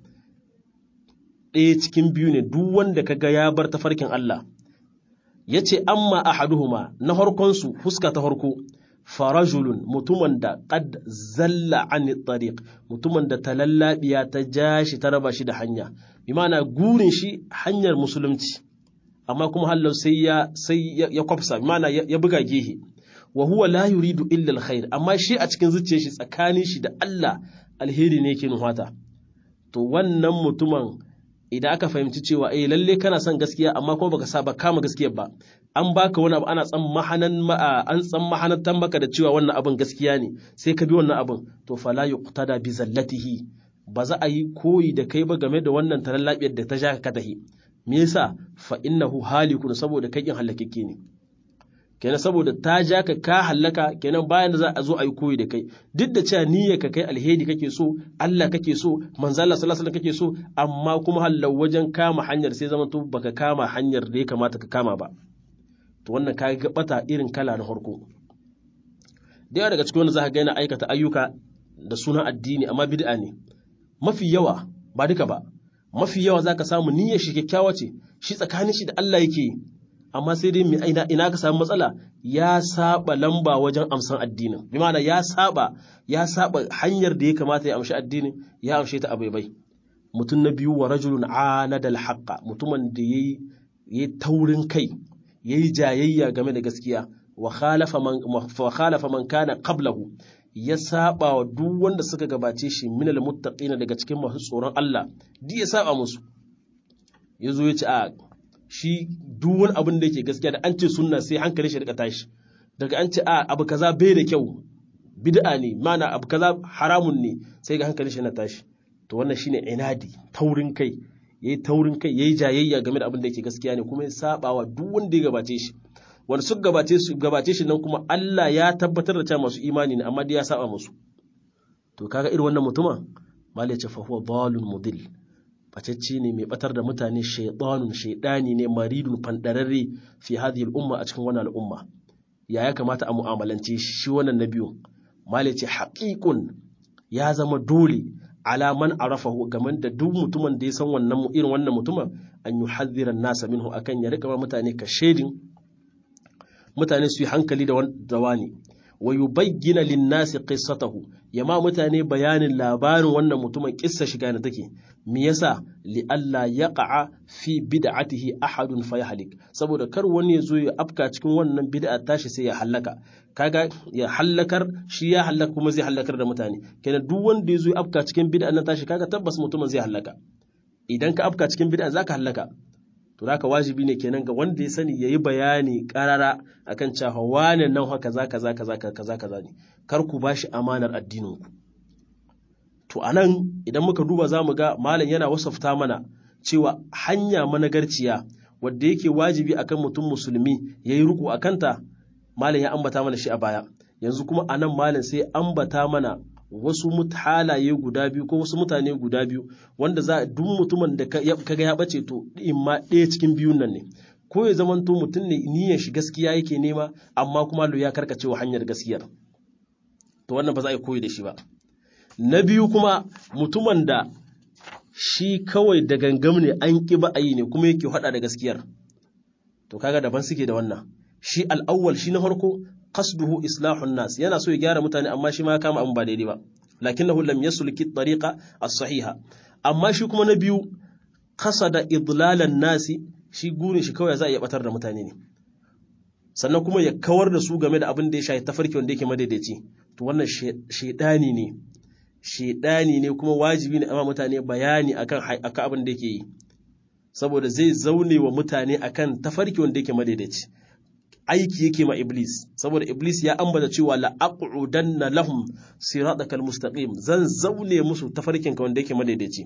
ɗaya cikin biyu ne duk wanda kaga ya bar tafarkin Allah yace amma ahaduhuma na harkon su fuska ta harko farajulun mutumin da qad zalla an tariq mutumin da talallabiya ta ja shi ta raba shi da hanya bi ma'ana gurin shi hanyar musulunci amma kuma hallau sai ya sai ya kwafsa bi ma'ana ya buga gehe wa huwa la yuridu illa alkhair amma shi a cikin zuciyar shi tsakanin shi da Allah alheri ne yake nuhata to wannan mutumin idan aka fahimci cewa eh lalle kana son gaskiya amma kuma baka saba kama gaskiyar ba an baka wani abu ana tsan mahanan an tsan mahanatan maka da cewa wannan abin gaskiya ne sai ka bi wannan abin to fala yuqtada bi zallatihi ba za a yi koyi da kai ba game da wannan tarallabiyar da ta ja ka tahi me yasa fa innahu halikun saboda kai kin halakakke ne kenan saboda ta ja ka ka hallaka kenan bayan da za a zo a yi koyi da kai duk da cewa niyyar ka kai alheri kake so Allah kake so manzo Allah sallallahu alaihi kake so amma kuma hallau wajen kama hanyar sai zama to baka kama hanyar da ya kamata ka kama ba to wannan ka ga bata irin kala na farko da yawa daga cikin wanda za ka ga yana aikata ayyuka da sunan addini amma bid'a ne mafi yawa ba duka ba mafi yawa za ka samu niyyar shi kyakkyawa ce shi tsakanin shi da Allah yake amma sai dai ina, ina ka samu matsala ya saba lamba wajen amsan addinin bi ma'ana ya saba ya saba hanyar da ya kamata ya amshi addinin ya amshe ta abaibai mutum na biyu wa rajulun anadal haqqa mutumin da yayi yayi taurin kai yayi jayayya game da gaskiya wa khalafa man wa khalafa man kana qablahu ya saba wa duk wanda suka gabace shi minal muttaqina daga cikin masu tsoron Allah duk ya saba musu yazo ya ce a shi duk wani abin da yake gaskiya da an ce sunna sai hankali shi rika tashi daga an ce a abu kaza bai da kyau bid'a ne mana abu kaza haramun ne sai ga hankali shi na tashi to wannan shine inadi taurin kai yayi taurin kai yayi jayayya game da abin da yake gaskiya ne kuma ya saba wa duk wanda ya gabace shi wanda suka gabace su gabace shi nan kuma Allah ya tabbatar da cewa masu imani ne amma dai ya saba musu to kaga irin wannan mutuma malai ce fa huwa dalun mudil bacecce ne mai batar da mutane shaidanun shaidani ne maridun fandararre fi hadhihi al'umma a cikin wannan al'umma ya ya kamata a mu'amalance shi wannan na biyu malai ce haqiqun ya zama dole ala man arafahu game da duk mutumin da ya san wannan irin wannan mutumin an yuhadhdhira nasa minhu akan ya rika mutane ka shedin mutane su yi hankali da wani wa yubayyana lin-nasi qissatahu yama mutane bayanin labarin wannan mutumin kissa shiga na take me yasa li alla yaqa fi bid'atihi ahadun fayahlik saboda kar wani yazo ya afka cikin wannan bid'a tashi sai ya halaka kaga ya halakar shi ya halaka kuma zai halakar da mutane kenan duk wanda yazo ya afka cikin bid'a nan tashi kaga tabbas mutumin zai halaka idan ka afka cikin bid'a zaka halaka to haka wajibi ne kenan ga wanda ya sani yayi bayani karara akan cewa wane nan haka kaza kaza kaza kaza kaza ne kar ku bashi amanar addinin ku to anan idan muka duba zamu ga malam yana wasafta mana cewa hanya managarciya wadda yake wajibi akan mutum musulmi yayi ruku akanta malam ya ambata mana shi a baya yanzu kuma anan malam sai ambata mana wasu halaye guda biyu ko wasu mutane guda biyu wanda za duk mutumin da kaga ya bace to in ma ɗaya cikin biyun nan ne ko ya zamanto mutum ne niyyar shi gaskiya yake nema amma kuma ya karkace wa hanyar gaskiyar to wannan ba za a yi koyi da shi ba na biyu kuma mutumin da shi kawai da gangam ne an ƙi ba a yi ne kuma yake haɗa da gaskiyar to kaga daban suke da wannan shi al'awwal shi na farko qasduhu islahun nas yana so ya gyara mutane amma shi ma ya kama abin ba daidai ba lakinnahu lam yasulki tariqa as-sahiha amma shi kuma na biyu qasada idlalan nasi shi gurin shi kawai za a iya batar da mutane ne sannan kuma ya kawar da su game da abin da ya shafi tafarki wanda yake madaidaici to wannan shedani ne shedani ne kuma wajibi ne amma mutane bayani akan akan abin da yake yi saboda zai zaune wa mutane akan tafarki wanda yake madaidaici aiki yake ma iblis saboda iblis ya ambata cewa la aqudanna lahum siratakal mustaqim zan zaune musu tafarkin ka wanda yake madaidaici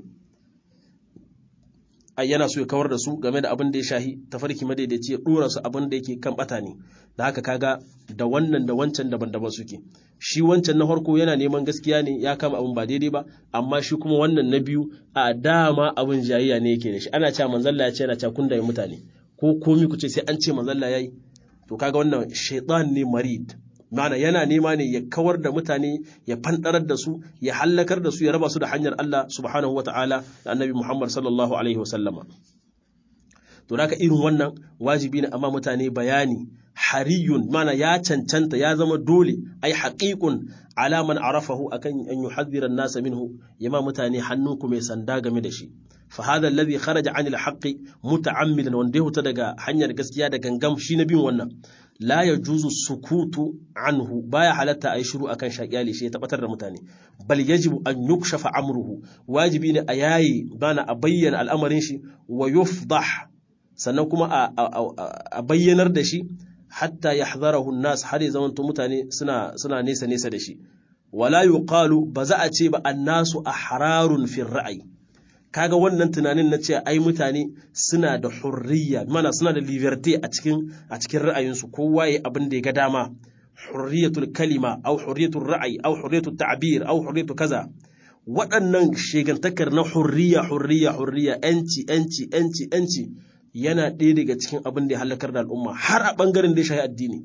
ai yana so ya kawar da su game da abin da ya shahi tafarki madaidaici ya dora su abin da yake kan bata ne da haka kaga da wannan da wancan daban-daban suke shi wancan na farko yana neman gaskiya ne ya kama abin ba daidai ba amma shi kuma wannan na biyu a dama abin jayayya ne yake da shi ana cewa manzalla ya ce yana cewa kun da mutane ko komi ku ce sai an ce manzalla yayi to kaga wannan shaitan ne marid mana yana nema ne ya kawar da mutane ya fandarar da su ya hallakar da su ya raba su da hanyar Allah subhanahu wataala da annabi Muhammad sallallahu alaihi wasallama to naka irin wannan wajibi ne amma mutane bayani hariyun mana ya cancanta ya zama dole ai haqiqun ala man arafahu akan an yuhadhdhira an-nasa minhu yama mutane hannunku mai sanda game da shi fa hadha alladhi kharaja 'an al-haqqi muta'ammidan wanda ya daga hanyar gaskiya da gangam shi na bin wannan la yajuzu sukutu anhu baya halatta ayi shiru akan shakiyali shi ya tabbatar da mutane bal yajibu an yukshafa amruhu wajibi ne a yayi bana a bayyana al'amarin shi wa yufdah sannan kuma a bayyanar da shi hatta yahdharahu an-nas har ya zamanto mutane suna suna nesa nesa da shi wala yuqalu ba za a ce ba annasu ahrarun fi ra'ayi kaga wannan tunanin na cewa ai mutane suna da hurriya mana suna da liberty a cikin a cikin ra'ayinsu kowa ya abin da ya ga dama hurriyatul kalima au hurriyatul ra'ayi au hurriyatul ta'bir au hurriyatu kaza waɗannan shegantakar na hurriya hurriya hurriya yanci yanci yanci yanci yana ɗaya daga cikin abin da ya halakar da al'umma har a ɓangaren da ya shahi addini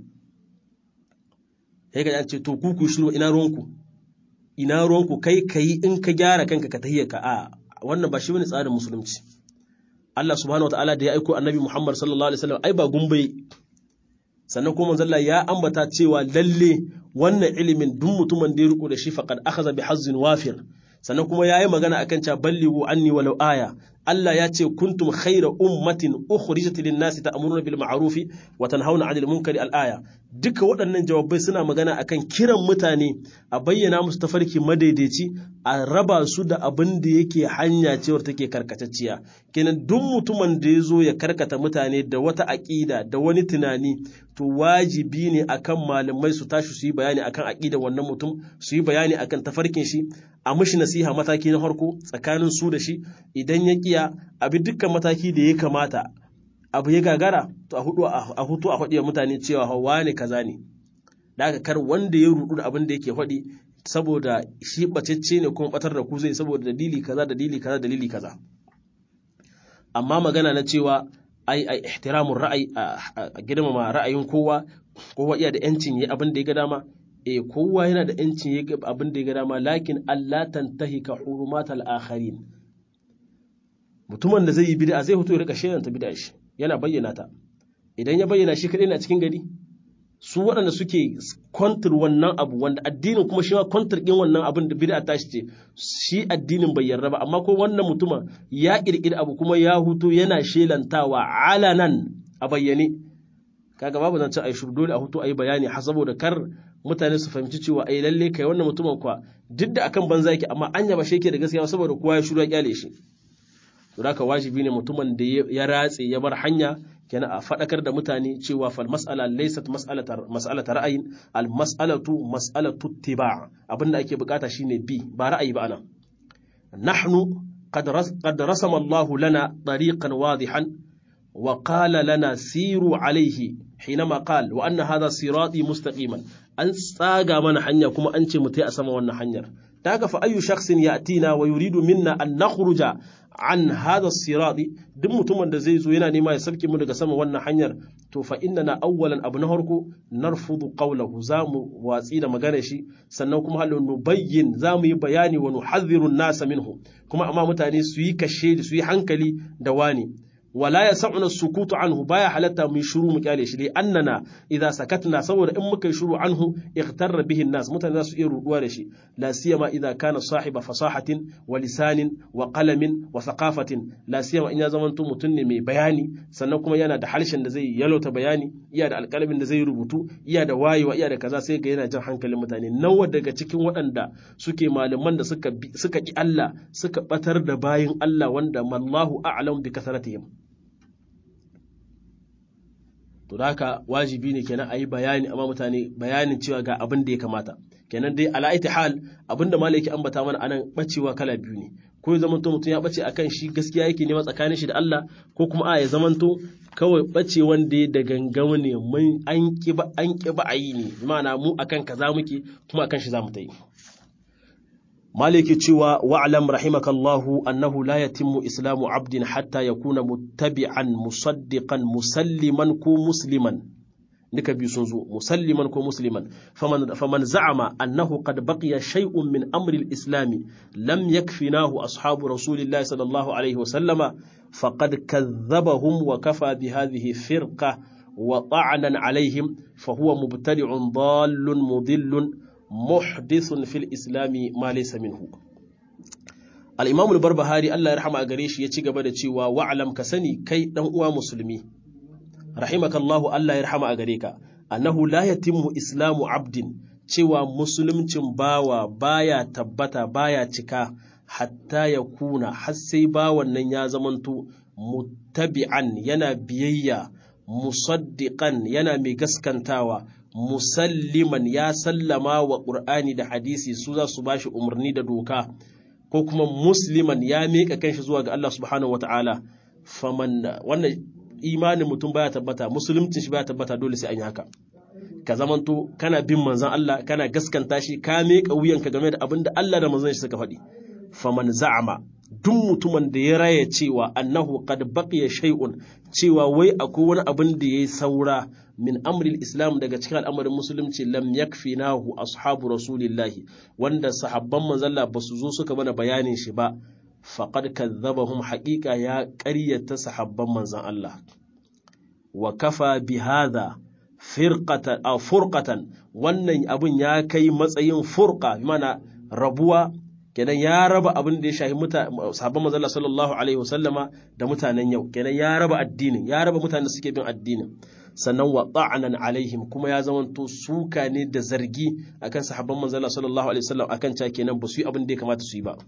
sai ka ce to ku ku shiru ina ruwanku ina ruwanku kai kai in ka gyara kanka ka tahiyya ka a wannan ba shi bane tsarin musulunci Allah subhanahu wataala da ya aiko annabi Muhammad sallallahu alaihi wasallam ai ba gumbai sannan kuma manzo ya ambata cewa lalle wannan ilimin duk mutumin da ya riko da shi faqad akhadha bi hazzin wafir sannan kuma yayi magana akan cewa ballighu anni walau aya Allah ya ce kuntum khayra ummatin ukhrijat lin-nasi ta'muruna bil ma'ruf wa tanhauna 'anil munkari al-aya duka waɗannan jawabai suna magana akan kiran mutane a bayyana musu tafarki madaidaici a raba su da abin da yake hanya cewar take karkatacciya kenan duk mutumin da ya zo ya karkata mutane da wata aƙida da wani tunani to wajibi ne akan malamai su tashi su yi bayani akan aƙida wannan mutum su yi bayani akan tafarkin shi a mishi nasiha mataki na farko tsakanin su da shi idan ya kiya abi dukkan mataki da ya kamata abu ya gagara to a hudu a hutu a faɗi mutane cewa hawa ne kaza ne da aka kar wanda ya rudu da abin da yake faɗi saboda shi bacecce ne kuma batar da ku zai saboda dalili kaza dalili kaza dalili kaza amma magana na cewa ai ai ihtiramun ra'ayi a girmama ra'ayin kowa kowa iya da yancin yi abin da ya ga dama eh kowa yana da yancin yi abin da ya ga dama lakin Allah tantahika hurumatal akharin mutumin da zai yi bid'a zai fito ya rika shelanta bid'a shi yana bayyana ta idan ya bayyana shi kadai na cikin gari su waɗanda suke kwantar wannan abu wanda addinin kuma shi ma kwantar ɗin wannan abin da bid'a tashi ce shi addinin bai yarda ba amma ko wannan mutuma ya ƙirƙiri abu kuma ya huto yana shelantawa alanan a bayyane kaga babu zan ce ai shuru dole a huto ayi bayani har saboda kar mutane su fahimci cewa ai lalle kai wannan mutumin kuwa duk da akan banza yake amma anya ba shi yake da gaskiya saboda kowa ya shuru ya kyale shi to haka wajibi ne mutumin da ya ratse ya bar hanya kenan a faɗakar da mutane cewa fal mas'ala laysat mas'alata ra'ayin al mas'alatu mas'alatu ittiba' abinda ake bukata shine bi ba ra'ayi ba anan nahnu qad qad rasama Allah lana tariqan wadihan wa qala lana siru alayhi hinama qal wa anna hadha sirati mustaqiman an tsaga mana hanya kuma an ce mu tai a sama wannan hanyar da haka fa ayyu shakhsin ya'tina wa yuridu minna an nakhruja an hada sirati duk mutumin da zai zo yana nema ya sabke mu daga sama wannan hanyar to fa na awwalan abu na harko narfudu qawlahu zamu watsi da magana shi sannan kuma halu nubayyin zamu yi bayani wa nuhadhiru an-nasa minhu kuma amma mutane su yi kashe su yi hankali da wani wala ya sa'una sukutu anhu baya halatta mu shiru mu kyale shi dai annana idza sakatna saboda in muka yi shiru anhu ightarra bihi nas mutane za su iya ruduwa da shi la siyama idza kana sahiba fasahatin wa lisanin wa qalamin wa thaqafatin la siyama in ya zamanto mutum ne mai bayani sannan kuma yana da harshen da zai yalota bayani iya da alƙalamin da zai rubutu iya da wayewa iya da kaza sai ga yana jan hankalin mutane nawa daga cikin waɗanda suke malaman da suka suka ki Allah suka batar da bayin Allah wanda mallahu a'lam bi kasaratihim to da haka wajibi ne kenan a yi bayani amma mutane bayanin cewa ga abin da ya kamata kenan dai ala iti hal abin da malaki ambata mana anan bacewa kala biyu ne ko ya zamanto mutum ya bace akan shi gaskiya yake nema tsakanin shi da Allah ko kuma a ya zamanto kawai bace wanda ya da gangamu ne mun an ki ba an ki ba ayi ne ma'ana mu akan kaza muke kuma akan shi zamu ta yi maliki cewa wa'lam rahimakallahu annahu la yatimmu islamu abdin hatta yakuna muttabi'an musaddiqan musalliman ko musliman duka biyu sun zo musalliman ko musliman faman faman za'ama annahu qad baqiya shay'un min amri al-islam lam yakfinahu ashabu rasulillahi sallallahu alaihi wa sallama faqad kadhabahum wa kafa bi hadhihi firqa wa ta'anan alaihim fa huwa mubtadi'un dallun mudillun muhdithun fil islami ma laysa minhu al-imam al-barbahari Allah ya rahama a gare shi ya ci gaba da cewa wa'lam ka sani kai dan uwa musulmi rahimakallahu Allah ya rahama a gare ka annahu la yatimmu islamu abdin cewa musulmcin bawa baya tabbata baya cika hatta ya kuna har sai bawan nan ya zamanto muttabi'an yana biyayya musaddiqan yana mai gaskantawa musalliman ya sallama wa ƙur'ani da hadisi su za su bashi umarni da doka ko kuma musliman ya miƙa kanshi zuwa ga Allah subhanahu wata'ala faman wannan imanin mutum baya tabbata musulunci shi baya tabbata dole sai an yi haka ka zamanto kana bin manzon Allah kana gaskanta shi ka miƙa wuyanka game da abin da Allah da manzon shi suka faɗi faman za'ama duk mutumin da ya raya cewa annahu qad baqiya shay'un cewa wai akwai wani abin da yayi saura min amril islam daga cikin al'amarin musulunci lam yakfinahu ashabu rasulillahi wanda sahabban manzalla ba su zo suka mana bayanin shi ba faqad kadzabahum haqiqa ya ƙaryata sahabban manzan Allah wa kafa bi hadha firqatan aw furqatan wannan abun ya kai matsayin furqa mana rabuwa kenan ya raba abin da ya shahi sahabban manzalla sallallahu alaihi wasallama da mutanen yau kenan ya raba addinin ya raba mutanen da suke bin addinin sannan wa ta'anan alaihim kuma ya zamanto suka ne da zargi akan sahabban manzala sallallahu alaihi wasallam akan ca kenan ba su yi abin da ya kamata su yi ba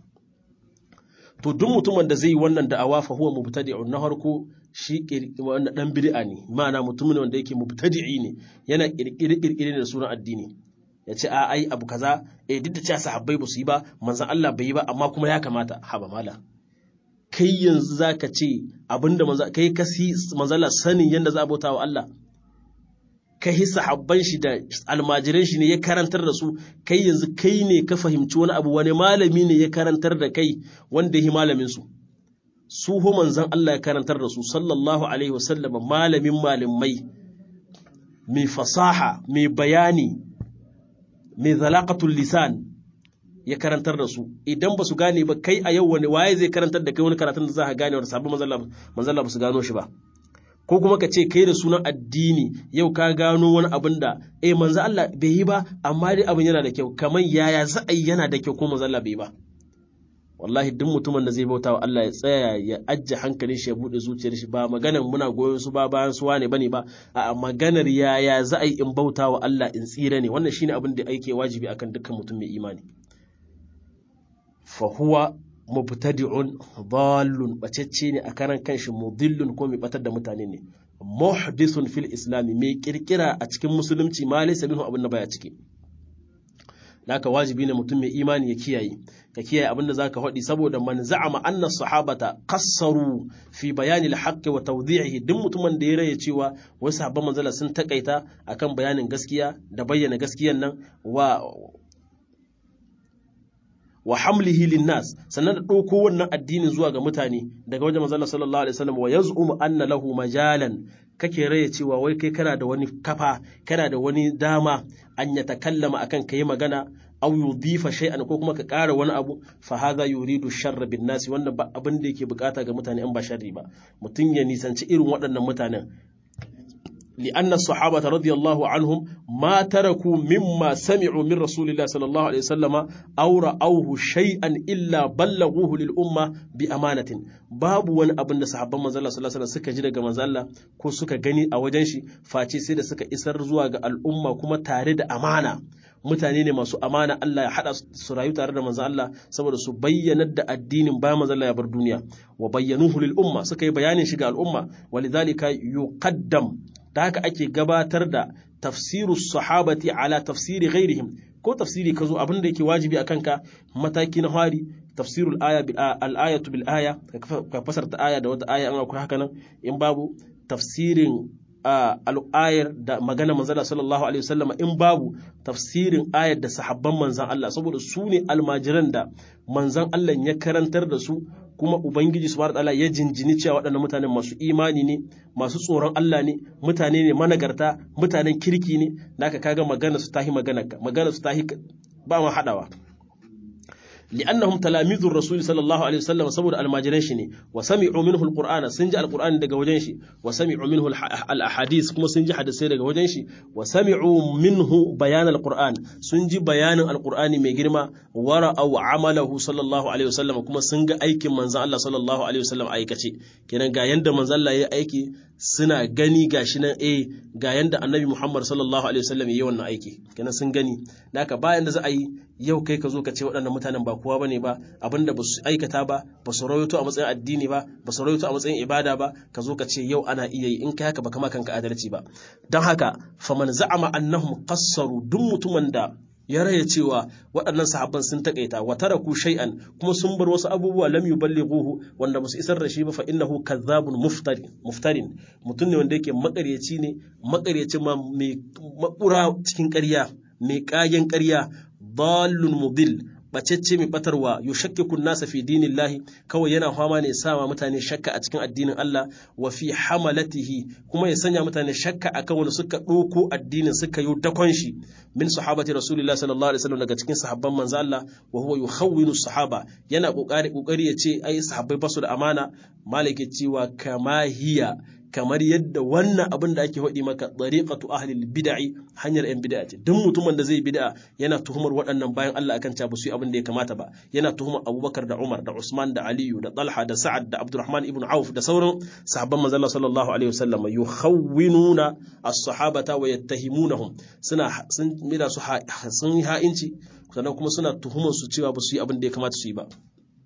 to duk mutumin da zai yi wannan da'awa fa huwa mubtadi'un na harko shi wannan dan bid'a ne ma'ana mutumin wanda yake mubtadi'i ne yana kirkire kirkire da sunan addini ya ce a ai abu kaza eh duk da cewa sahabbai ba su yi ba manzon Allah bai yi ba amma kuma ya kamata haba mala kai yanzu za ka ce abinda kai kasi manzala sanin yadda za a bauta wa Allah kai hisa habban shi da almajiran shi ne ya karantar da su kai yanzu kai ne ka fahimci wani abu wani malami ne ya karantar da kai wanda ya malamin su su ho manzan Allah ya karantar da su sallallahu alaihi wasallam malamin malamai mai fasaha mai bayani mai zalaqatul lisan ya karantar da su idan ba su gane ba kai a yau wani waye zai karantar da kai wani karatun da za ka gane wanda sabon manzalla ba su gano shi ba ko kuma ka ce kai da sunan addini yau ka gano wani abin da eh manzo Allah bai yi ba amma dai abin yana da kyau kamar yaya za a yi yana da kyau ko manzo Allah bai yi ba wallahi duk mutumin da zai bauta wa Allah ya tsaya ya ajje hankalin shi ya bude zuciyar shi ba maganar muna goyon su ba bayan su wane bane ba a maganar yaya za a yi in bauta wa Allah in tsira ne wannan shine abin da ake wajibi akan dukkan mutum mai imani fahuwa mubtadi'un dallun bacecce ne a karan kanshi mudillun ko mai batar da mutane ne muhdithun fil islami mai kirkira a cikin musulunci ma laysa minhu abin da baya ciki naka wajibi ne mutum mai imani ya kiyaye ka kiyaye abin da zaka faɗi saboda man za'ama anna sahabata qassaru fi bayani al-haqqi wa tawdi'ihi duk mutumin da ya raye cewa wasu sahabban manzala sun takaita akan bayanin gaskiya da bayyana gaskiyan nan wa wa hamlihi linnas sannan da ɗauko wannan addinin zuwa ga mutane daga wajen manzon sallallahu alaihi wasallam wa yaz'um anna lahu majalan kake raya cewa wai kai kana da wani kafa kana da wani dama an ya takallama akan kai magana aw yudhifa shay'an ko kuma ka ƙara wani abu fa hadha yuridu sharra bin nasi wannan ba abin da yake bukata ga mutane an ba sharri ba mutum ya nisanci irin waɗannan mutanen لأن الصحابة رضي الله عنهم ما تركوا مما سمعوا من رسول الله صلى الله عليه وسلم أو رأوه شيئا إلا بلغوه للأمة بأمانة باب وان أبن صحابة من الله صلى الله عليه وسلم سكا جدا من الله كو سكا غني أو جنشي فاتي سيدا سكا إسر زواج الأمة كما تارد أمانة mutane ne masu amana Allah ya haɗa su rayu tare da manzon Allah saboda su bayyanar da addinin bayan manzon Allah ya bar duniya wa bayyanuhu lil umma suka yi bayanin shi ga al'umma walidhalika yuqaddam da haka ake gabatar da tafsiru sahabati ala tafsiri ghairihim ko tafsiri ka zo abin da yake wajibi a kanka mataki na hari tafsirul aya bil al-ayatu bil aya ka fasarta aya da wata aya an akwai haka nan in babu tafsirin al'ayar da magana manzala sallallahu alaihi wasallam in babu tafsirin ayar da sahabban manzan Allah saboda su ne almajiran da manzan Allah ya karantar da su kuma ubangiji subhanahu wataala ya jinjini cewa waɗannan mutanen masu imani ne masu tsoron Allah ne mutane ne managarta mutanen kirki ne naka kaga magana su tahi magana magana su tahi ba ma hadawa لأنهم تلاميذ الرسول صلى الله عليه وسلم سبب الماجرين شني وسمعوا منه القرآن سنجي القرآن دغ وجن شي وسمعوا منه الأحاديث كما سنجي حدثي دغ وجن شي وسمعوا منه بيان القرآن سنجي بيان القرآن مي girma ورأوا عمله صلى الله عليه وسلم كما سنجي aikin manzon Allah sallallahu alaihi wasallam aikace kenan ga yanda manzon Allah ya aiki suna gani gashi nan eh ga yanda annabi Muhammad sallallahu alaihi wasallam yayi wannan aiki kenan sun gani naka bayan da za a yi yau kai ka zo ka ce waɗannan mutanen ba kowa bane ba abinda ba su aikata ba ba su rawaito a matsayin addini ba ba su rawaito a matsayin ibada ba ka zo ka ce yau ana iya yi in kai haka ba kama kanka adalci ba don haka faman za'ama annahum qassaru duk mutumin da ya raya cewa waɗannan sahabban sun takaita wa taraku shay'an kuma sun bar wasu abubuwa lam yuballighuhu wanda ba su isar da shi ba fa innahu kadhabun muftarin muftarin mutum ne wanda yake makaryaci ne makaryaci ma mai makura cikin ƙarya mai ƙagen ƙarya dallun mubil bacecce mai batarwa yushakkiku nasa fi dinillahi kawai yana fama ne sama mutane shakka a cikin addinin Allah wa fi hamalatihi kuma ya sanya mutane shakka akan wanda suka ɗauko addinin suka yi dakon shi min sahabati rasulillahi sallallahu alaihi wasallam daga cikin sahabban manzo Allah wa huwa yukhawwinu sahaba yana kokari kokari ya ce ai sahabbai basu da amana malike cewa kama hiya kamar yadda wannan abin da ake faɗi maka tsariƙatu ahlil bid'i hanyar yan bid'a ce duk mutumin da zai bid'a yana tuhumar waɗannan bayan Allah akan cewa ba su yi abin da ya kamata ba yana tuhumar Abubakar da Umar da Usman da Aliyu da Talha da Sa'ad da Abdurrahman ibn Auf da sauran sahabban manzon Allah sallallahu alaihi wasallam yukhawwinuna as-sahabata wa yattahimunahum suna sun mida su sun yi ha'inci sannan kuma suna tuhumar su cewa ba su yi abin da ya kamata su yi ba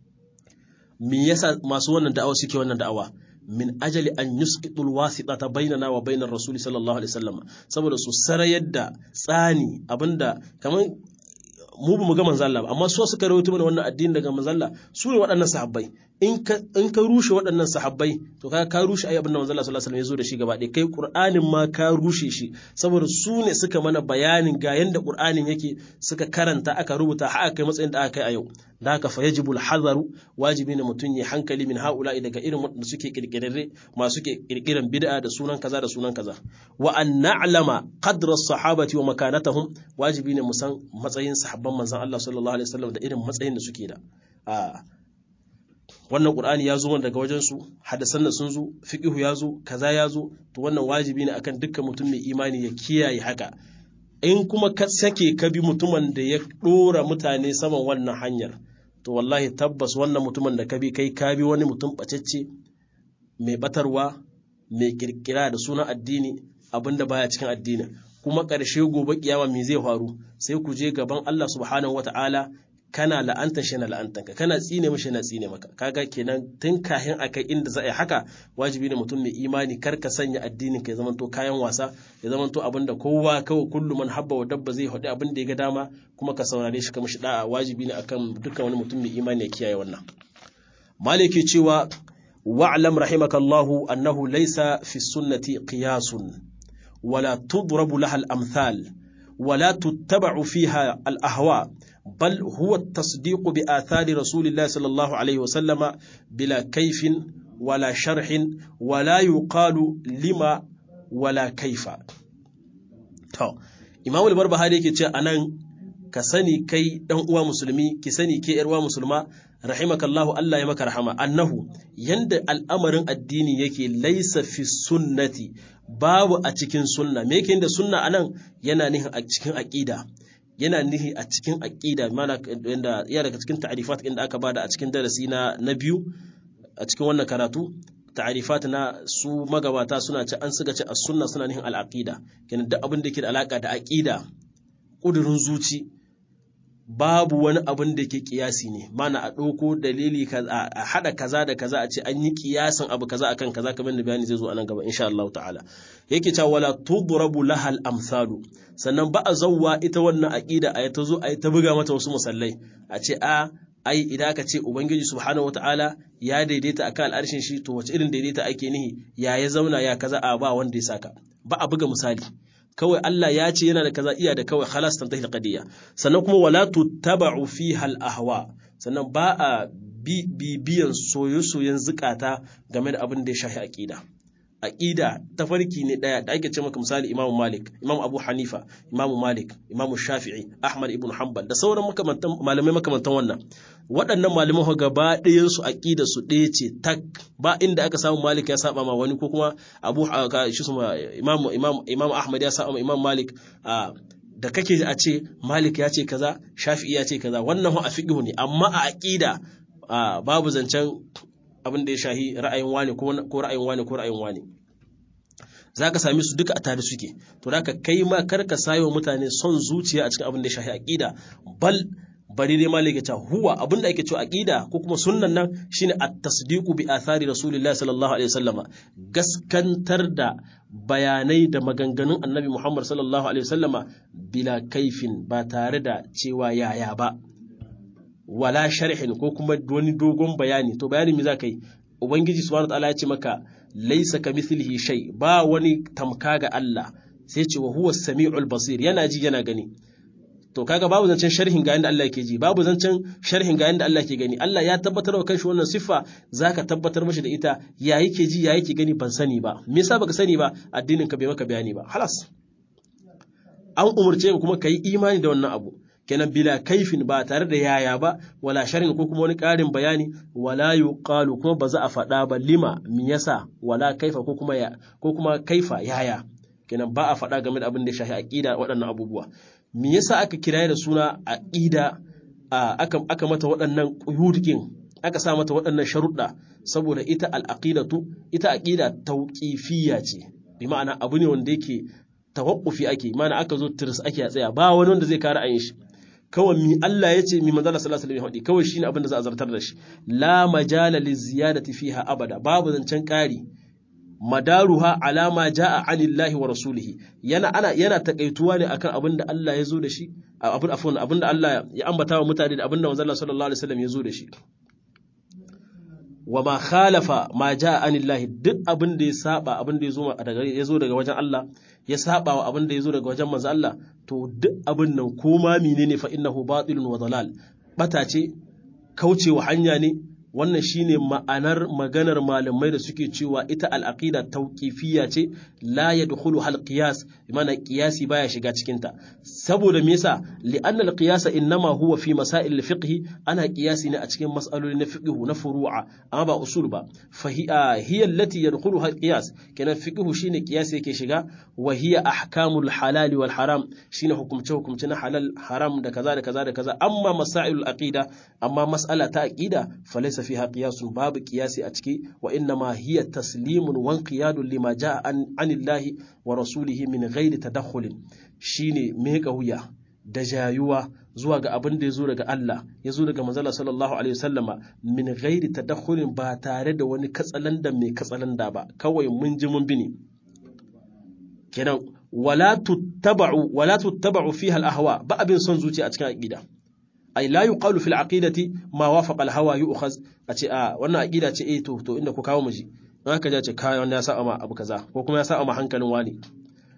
me yasa masu wannan da'awa suke wannan da'awa min ajali an yusqitu alwasitata bainana wa bainar rasul sallallahu alaihi wasallam saboda su sarayar da tsani abinda kaman mu ba mu ga manzo Allah ba amma su suka rawaito mana wannan addini daga manzo Allah su ne waɗannan sahabbai in ka in ka rushe waɗannan sahabbai to ka ka rushe ayi abin da manzo Allah sallallahu alaihi wasallam ya zo da shi gaba ɗaya kai Qur'anin ma ka rushe shi saboda su ne suka mana bayanin ga yanda Qur'anin yake suka karanta aka rubuta har aka kai matsayin da aka kai a yau da haka fa yajibu al-hadaru wajibi ne mutum ya hankali min haula'i daga irin wanda suke kirkirarre masu ke kirkiran bid'a da sunan kaza da sunan kaza wa an na'lama qadra as-sahabati wa makanatahum wajibi ne mu san matsayin sahabban manzon Allah sallallahu alaihi wasallam da irin matsayin da suke da a wannan qur'ani ya zo daga wajen su hadasan da sun zo fiqhu ya zo kaza ya zo to wannan wajibi ne akan dukkan mutum mai imani ya kiyaye haka in kuma ka sake ka bi mutumin da ya dora mutane saman wannan hanyar to wallahi tabbas wannan mutumin da ka bi kai ka bi wani mutum bacecce mai batarwa mai kirkira da sunan addini abinda baya cikin addini kuma ƙarshe gobe kiyama me zai faru sai ku je gaban Allah subhanahu wata'ala kana la'anta shi na la'antanka kana tsine mishi na tsine maka kaga kenan tun kahin akai inda za a yi haka wajibi ne mutum mai imani kar ka sanya addinin ka ya zamanto kayan wasa ya zamanto abin da kowa kawai kullu man habba wa dabba zai haɗu abin da ya ga dama kuma ka saurare shi ka mishi da'a wajibi ne akan dukkan wani mutum mai imani ya kiyaye wannan maliki cewa wa'lam rahimakallahu annahu laysa fi sunnati qiyasun wala tudrabu laha al-amthal wala tuttaba'u fiha al-ahwa bal huwa at-tasdiq bi athari rasulillahi sallallahu alaihi wa sallama bila kaifin wala sharhin wala yuqalu lima wala kaifa to Imam al-Barbahari yake ce anan ka sani kai dan uwa musulmi ki sani ke yar uwa musulma rahimakallahu Allah ya maka rahama annahu yanda al'amarin addini yake laisa fi sunnati babu a cikin sunna me yake da sunna anan yana nihin a cikin aqida yana nihi a cikin aqida mana yanda ya daga cikin ta'rifat inda aka bada a cikin darasi na na biyu a cikin wannan karatu ta'rifat na su magabata suna ce an suka ce as-sunna suna nihin al-aqida kenan duk abin da yake da alaka da aqida kudurin zuci babu wani abin da ke kiyasi ne mana a ɗauko dalili a haɗa kaza da kaza a ce an yi kiyasin abu kaza akan kaza kamar da bayani zai zo a nan gaba insha Allah ta'ala yake cewa wala tudrabu lahal amsalu sannan ba a zawwa ita wannan aqida a ta zo a ta buga mata wasu musallai a ce a ai idan aka ce ubangiji subhanahu wataala ya daidaita akan al'arshin shi to wace irin daidaita ake nihi ya ya zauna ya kaza a ba wanda ya saka ba a buga misali kawai Allah ya ce yana da kaza iya da kawai khalas tantahi alqadiyya sannan kuma wala tuttaba'u fiha al-ahwa sannan ba a bibiyan soyo-soyen zukata game da abin da ya shafi aqida aqida tafarki ne daya da ake ce maka misali Imam Malik Imam Abu Hanifa Imam Malik Imam Shafi'i Ahmad ibn Hanbal da sauran makamantan malamai makamantan wannan waɗannan malaman ho gaba ɗayan su aqida su ɗaya ce tak ba inda aka samu Malik ya saba ma wani ko kuma Abu shi Imam Imam Imam Ahmad ya saba ma Imam Malik da kake a ce Malik ya ce kaza Shafi'i ya ce kaza wannan ho a fiqh ne amma a aqida babu zancen abin da ya shahi ra'ayin wani ko ra'ayin wani ko ra'ayin wani za ka sami su duka a tare suke to da ka kai ma kar ka sayo mutane son zuciya a cikin abin da ya shahi aqida bal bari dai malaka ta huwa abin da ake cewa aqida ko kuma sunnan nan shine at-tasdiqu bi athari rasulillahi sallallahu alaihi wasallama gaskantar da bayanai da maganganun annabi Muhammad sallallahu alaihi wasallama bila kaifin ba tare da cewa yaya ba wala sharhin ko kuma wani dogon bayani to bayani me za ka yi ubangiji subhanahu wataala ya ce maka laisa ka mithlihi shay ba wani tamka ga Allah sai ce wa huwa samiul basir yana ji yana gani to kaga babu zancen sharhin ga yanda Allah yake ji babu zancen sharhin ga yanda Allah ke gani Allah ya tabbatar wa kanshi wannan siffa zaka tabbatar mashi da ita ya yake ji ya yake gani ban sani ba me yasa baka sani ba addinin ka bai maka bayani ba halas an umurce ka kuma kai imani da wannan abu kenan bila kaifin ba tare da yaya ba wala sharin ko kuma wani ƙarin bayani wala yuqalu kuma ba za a faɗa ba lima me yasa wala kaifa ko kuma ya ko kuma kaifa yaya kenan ba a faɗa game da abin da ya shafi aqida waɗannan abubuwa me yasa aka kiraye da suna aqida aka aka mata waɗannan quyudikin aka sa mata waɗannan sharuɗa saboda ita al-aqidatu ita aqida tauqifiyya ce bi ma'ana abu ne wanda yake tawaqqufi ake ma'ana aka zo tirs ake a tsaya ba wani wanda zai kare ayin shi kawai mi Allah ya ce mi manzo Allah sallallahu alaihi wasallam kawai shine abin da za a zartar da shi la majala li ziyadati fiha abada babu zancen ƙari madaruha alama jaa anillahi wa rasulihi yana ana yana takaituwa ne akan abin da Allah ya zo da shi abin afwan abin da Allah ya ambata wa mutane da abin da manzo Allah sallallahu alaihi wasallam ya zo da shi wa ma khalafa ma jaa anillahi duk abin da ya saba abin da ya zo daga ya zo daga wajen Allah ya saba wa abin da ya zo daga wajen manzo Allah to duk abin nan ko ma menene fa innahu batilun wa dalal bata ce kaucewa hanya ne wannan shine ma'anar maganar malamai da suke cewa ita al-aqida tawqifiyya ce la yadkhulu hal qiyas bimana qiyasi baya shiga cikin ta saboda me yasa li'anna al-qiyas innama huwa fi masail al-fiqh ana qiyasi ne a cikin mas'aloli na fiqh na furu'a amma ba usul ba fa hiya allati yadkhulu hal qiyas kenan fiqh shine qiyasi yake shiga wa hiya ahkamul halal wal haram shine hukumce hukumce na halal haram da kaza da kaza da kaza amma masailul aqida amma mas'ala ta aqida falaysa fiha qiyasun babu qiyasi a ciki wa inna ma hiya taslimun wa inqiyadun lima jaa an anillahi wa rasulihi min ghairi tadakhulin shine meka wuya da jayuwa zuwa ga abin da ya zo daga Allah ya zo daga manzala sallallahu alaihi wasallama min ghairi tadakhulin ba tare da wani katsalanda mai katsalanda ba kawai mun ji mun bini kenan wala tuttaba'u wala tuttaba'u fiha al-ahwa ba abin son zuciya a cikin aqida ay la yuqalu fil aqidati ma wafaqa al hawa yu'khaz a ce a wannan aqida ce eh to to inda ku kawo mu ji don haka ja ce kai wannan ya sa ma abu kaza ko kuma ya sa ma hankalin wani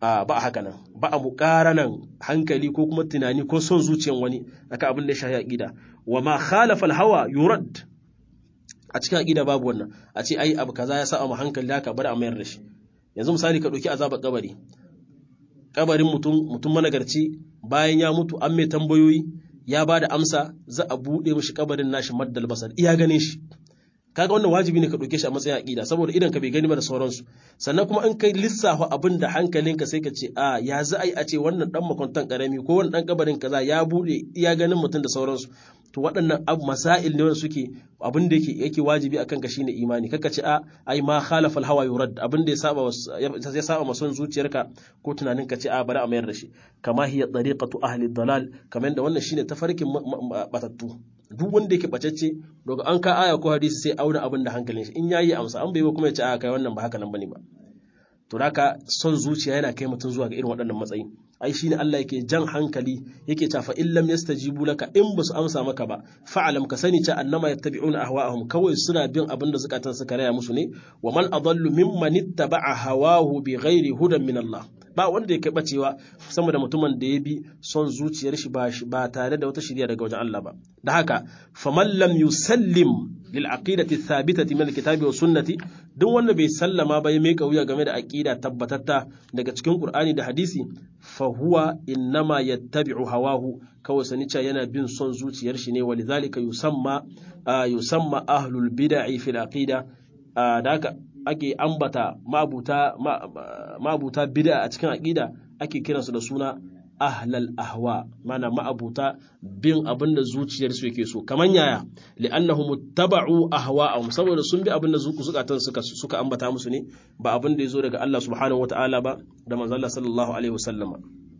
a ba haka nan ba a muƙaranan hankali ko kuma tunani ko son zuciyan wani akan abin da ya shafi aqida wa ma khalafa al-hawa yurad a cikin aqida babu wannan a ce ai abu kaza ya sa mu hankali haka bar a mayar da shi yanzu misali ka dauki azabar kabari kabarin mutum mutum managarci bayan ya mutu an mai tambayoyi ya ba da amsa za a buɗe mishi kabarin nashi maddal basar iya ganin shi kaga wannan wajibi ne ka ɗauke shi a matsayin aƙida saboda idan ka bai gani ba da sauransu sannan kuma in kai lissafa abin da hankalinka sai ka ce a ya za a yi a ce wannan dan makwantan karami ko wannan dan kabarin kaza ya buɗe iya ganin mutum da sauransu to waɗannan abu masail ne wanda suke abin da yake yake wajibi akan ka shine imani kaka ce a ai ma khalafa al hawa yurad abin da ya saba ya saba mason zuciyarka ko tunanin ka ce a bari a mayar da shi kama hiya tariqatu ahli dalal kamar da wannan shine tafarkin batattu duk wanda yake bacacce daga an ka aya ko hadisi sai auna abin da hankalin shi in yayi amsa an bai ba kuma ya ce a kai wannan ba haka nan bane ba to haka son zuciya yana kai mutum zuwa ga irin waɗannan matsayi ai shine Allah yake jan hankali yake cewa fa in lam yastajibu laka in basu amsa maka ba fa'alam ka sani cewa annama yattabi'una ahwa'ahum kawai suna bin abin da zukatan suka raya musu ne wa man adallu mimman ittaba'a hawahu bighairi hudan min Allah ba wanda ya kai bacewa sama da mutumin da ya bi son zuciyar shi ba tare da wata shirya daga wajen Allah ba da haka faman lam yusallim lil aqidati thabitati min alkitabi wa sunnati duk wanda bai sallama ba ya mai wuya game da aqida tabbatatta daga cikin qur'ani da hadisi fa huwa innama yattabi'u hawahu kawai sani cewa yana bin son zuciyar shi ne walidhalika yusamma yusamma ahlul bid'i fil aqida da haka ake ambata ma'abuta bid'a a cikin aqida ake kiransu da suna ahlal ahwa mana ma'abuta bin abin da zuciyarsu yake so kaman yaya li'annahum muttaba'u ahwa'ahum saboda sun bi abin da zukatan suka suka ambata musu ne ba abin da yazo daga Allah subhanahu wata'ala ba da manzon Allah sallallahu alaihi wasallama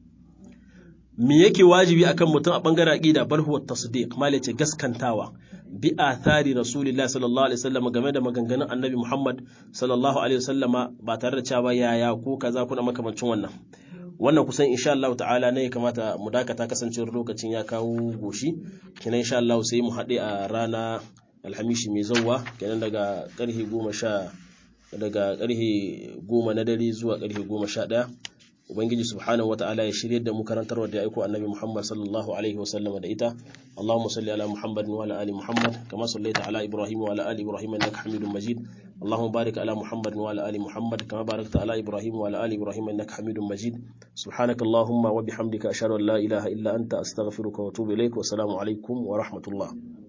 me yake wajibi akan mutum a bangaren aqida bal huwa tasdiq mal yace gaskantawa bi athari rasulillahi sallallahu alaihi wasallam game da maganganun annabi Muhammad sallallahu alaihi wasallama ba tare da cewa yaya ko kaza kuna makamancin wannan wannan kusan insha Allah ta'ala ne ya kamata mu dakata kasancewar lokacin ya kawo goshi kenan insha Allah sai mu haɗe a rana alhamishi mai zauwa kenan daga karfe goma sha daga karfe goma na dare zuwa karfe goma sha ɗaya ubangiji subhanahu wata'ala ya shirye da mu karantarwa da ya aiko annabi muhammad sallallahu alaihi wa sallama da ita allahumma salli ala muhammad wa ala ali muhammad kama sallaita ala ibrahim wa ala ali ibrahim innaka hamidum majid allahumma barik ala muhammad wa ala ali muhammad kama barakta ala ibrahim wa ala ali ibrahim innaka hamidum majid subhanaka allahumma wa bihamdika ashhadu an la ilaha illa anta astaghfiruka wa atubu ilaik wa assalamu alaikum wa rahmatullah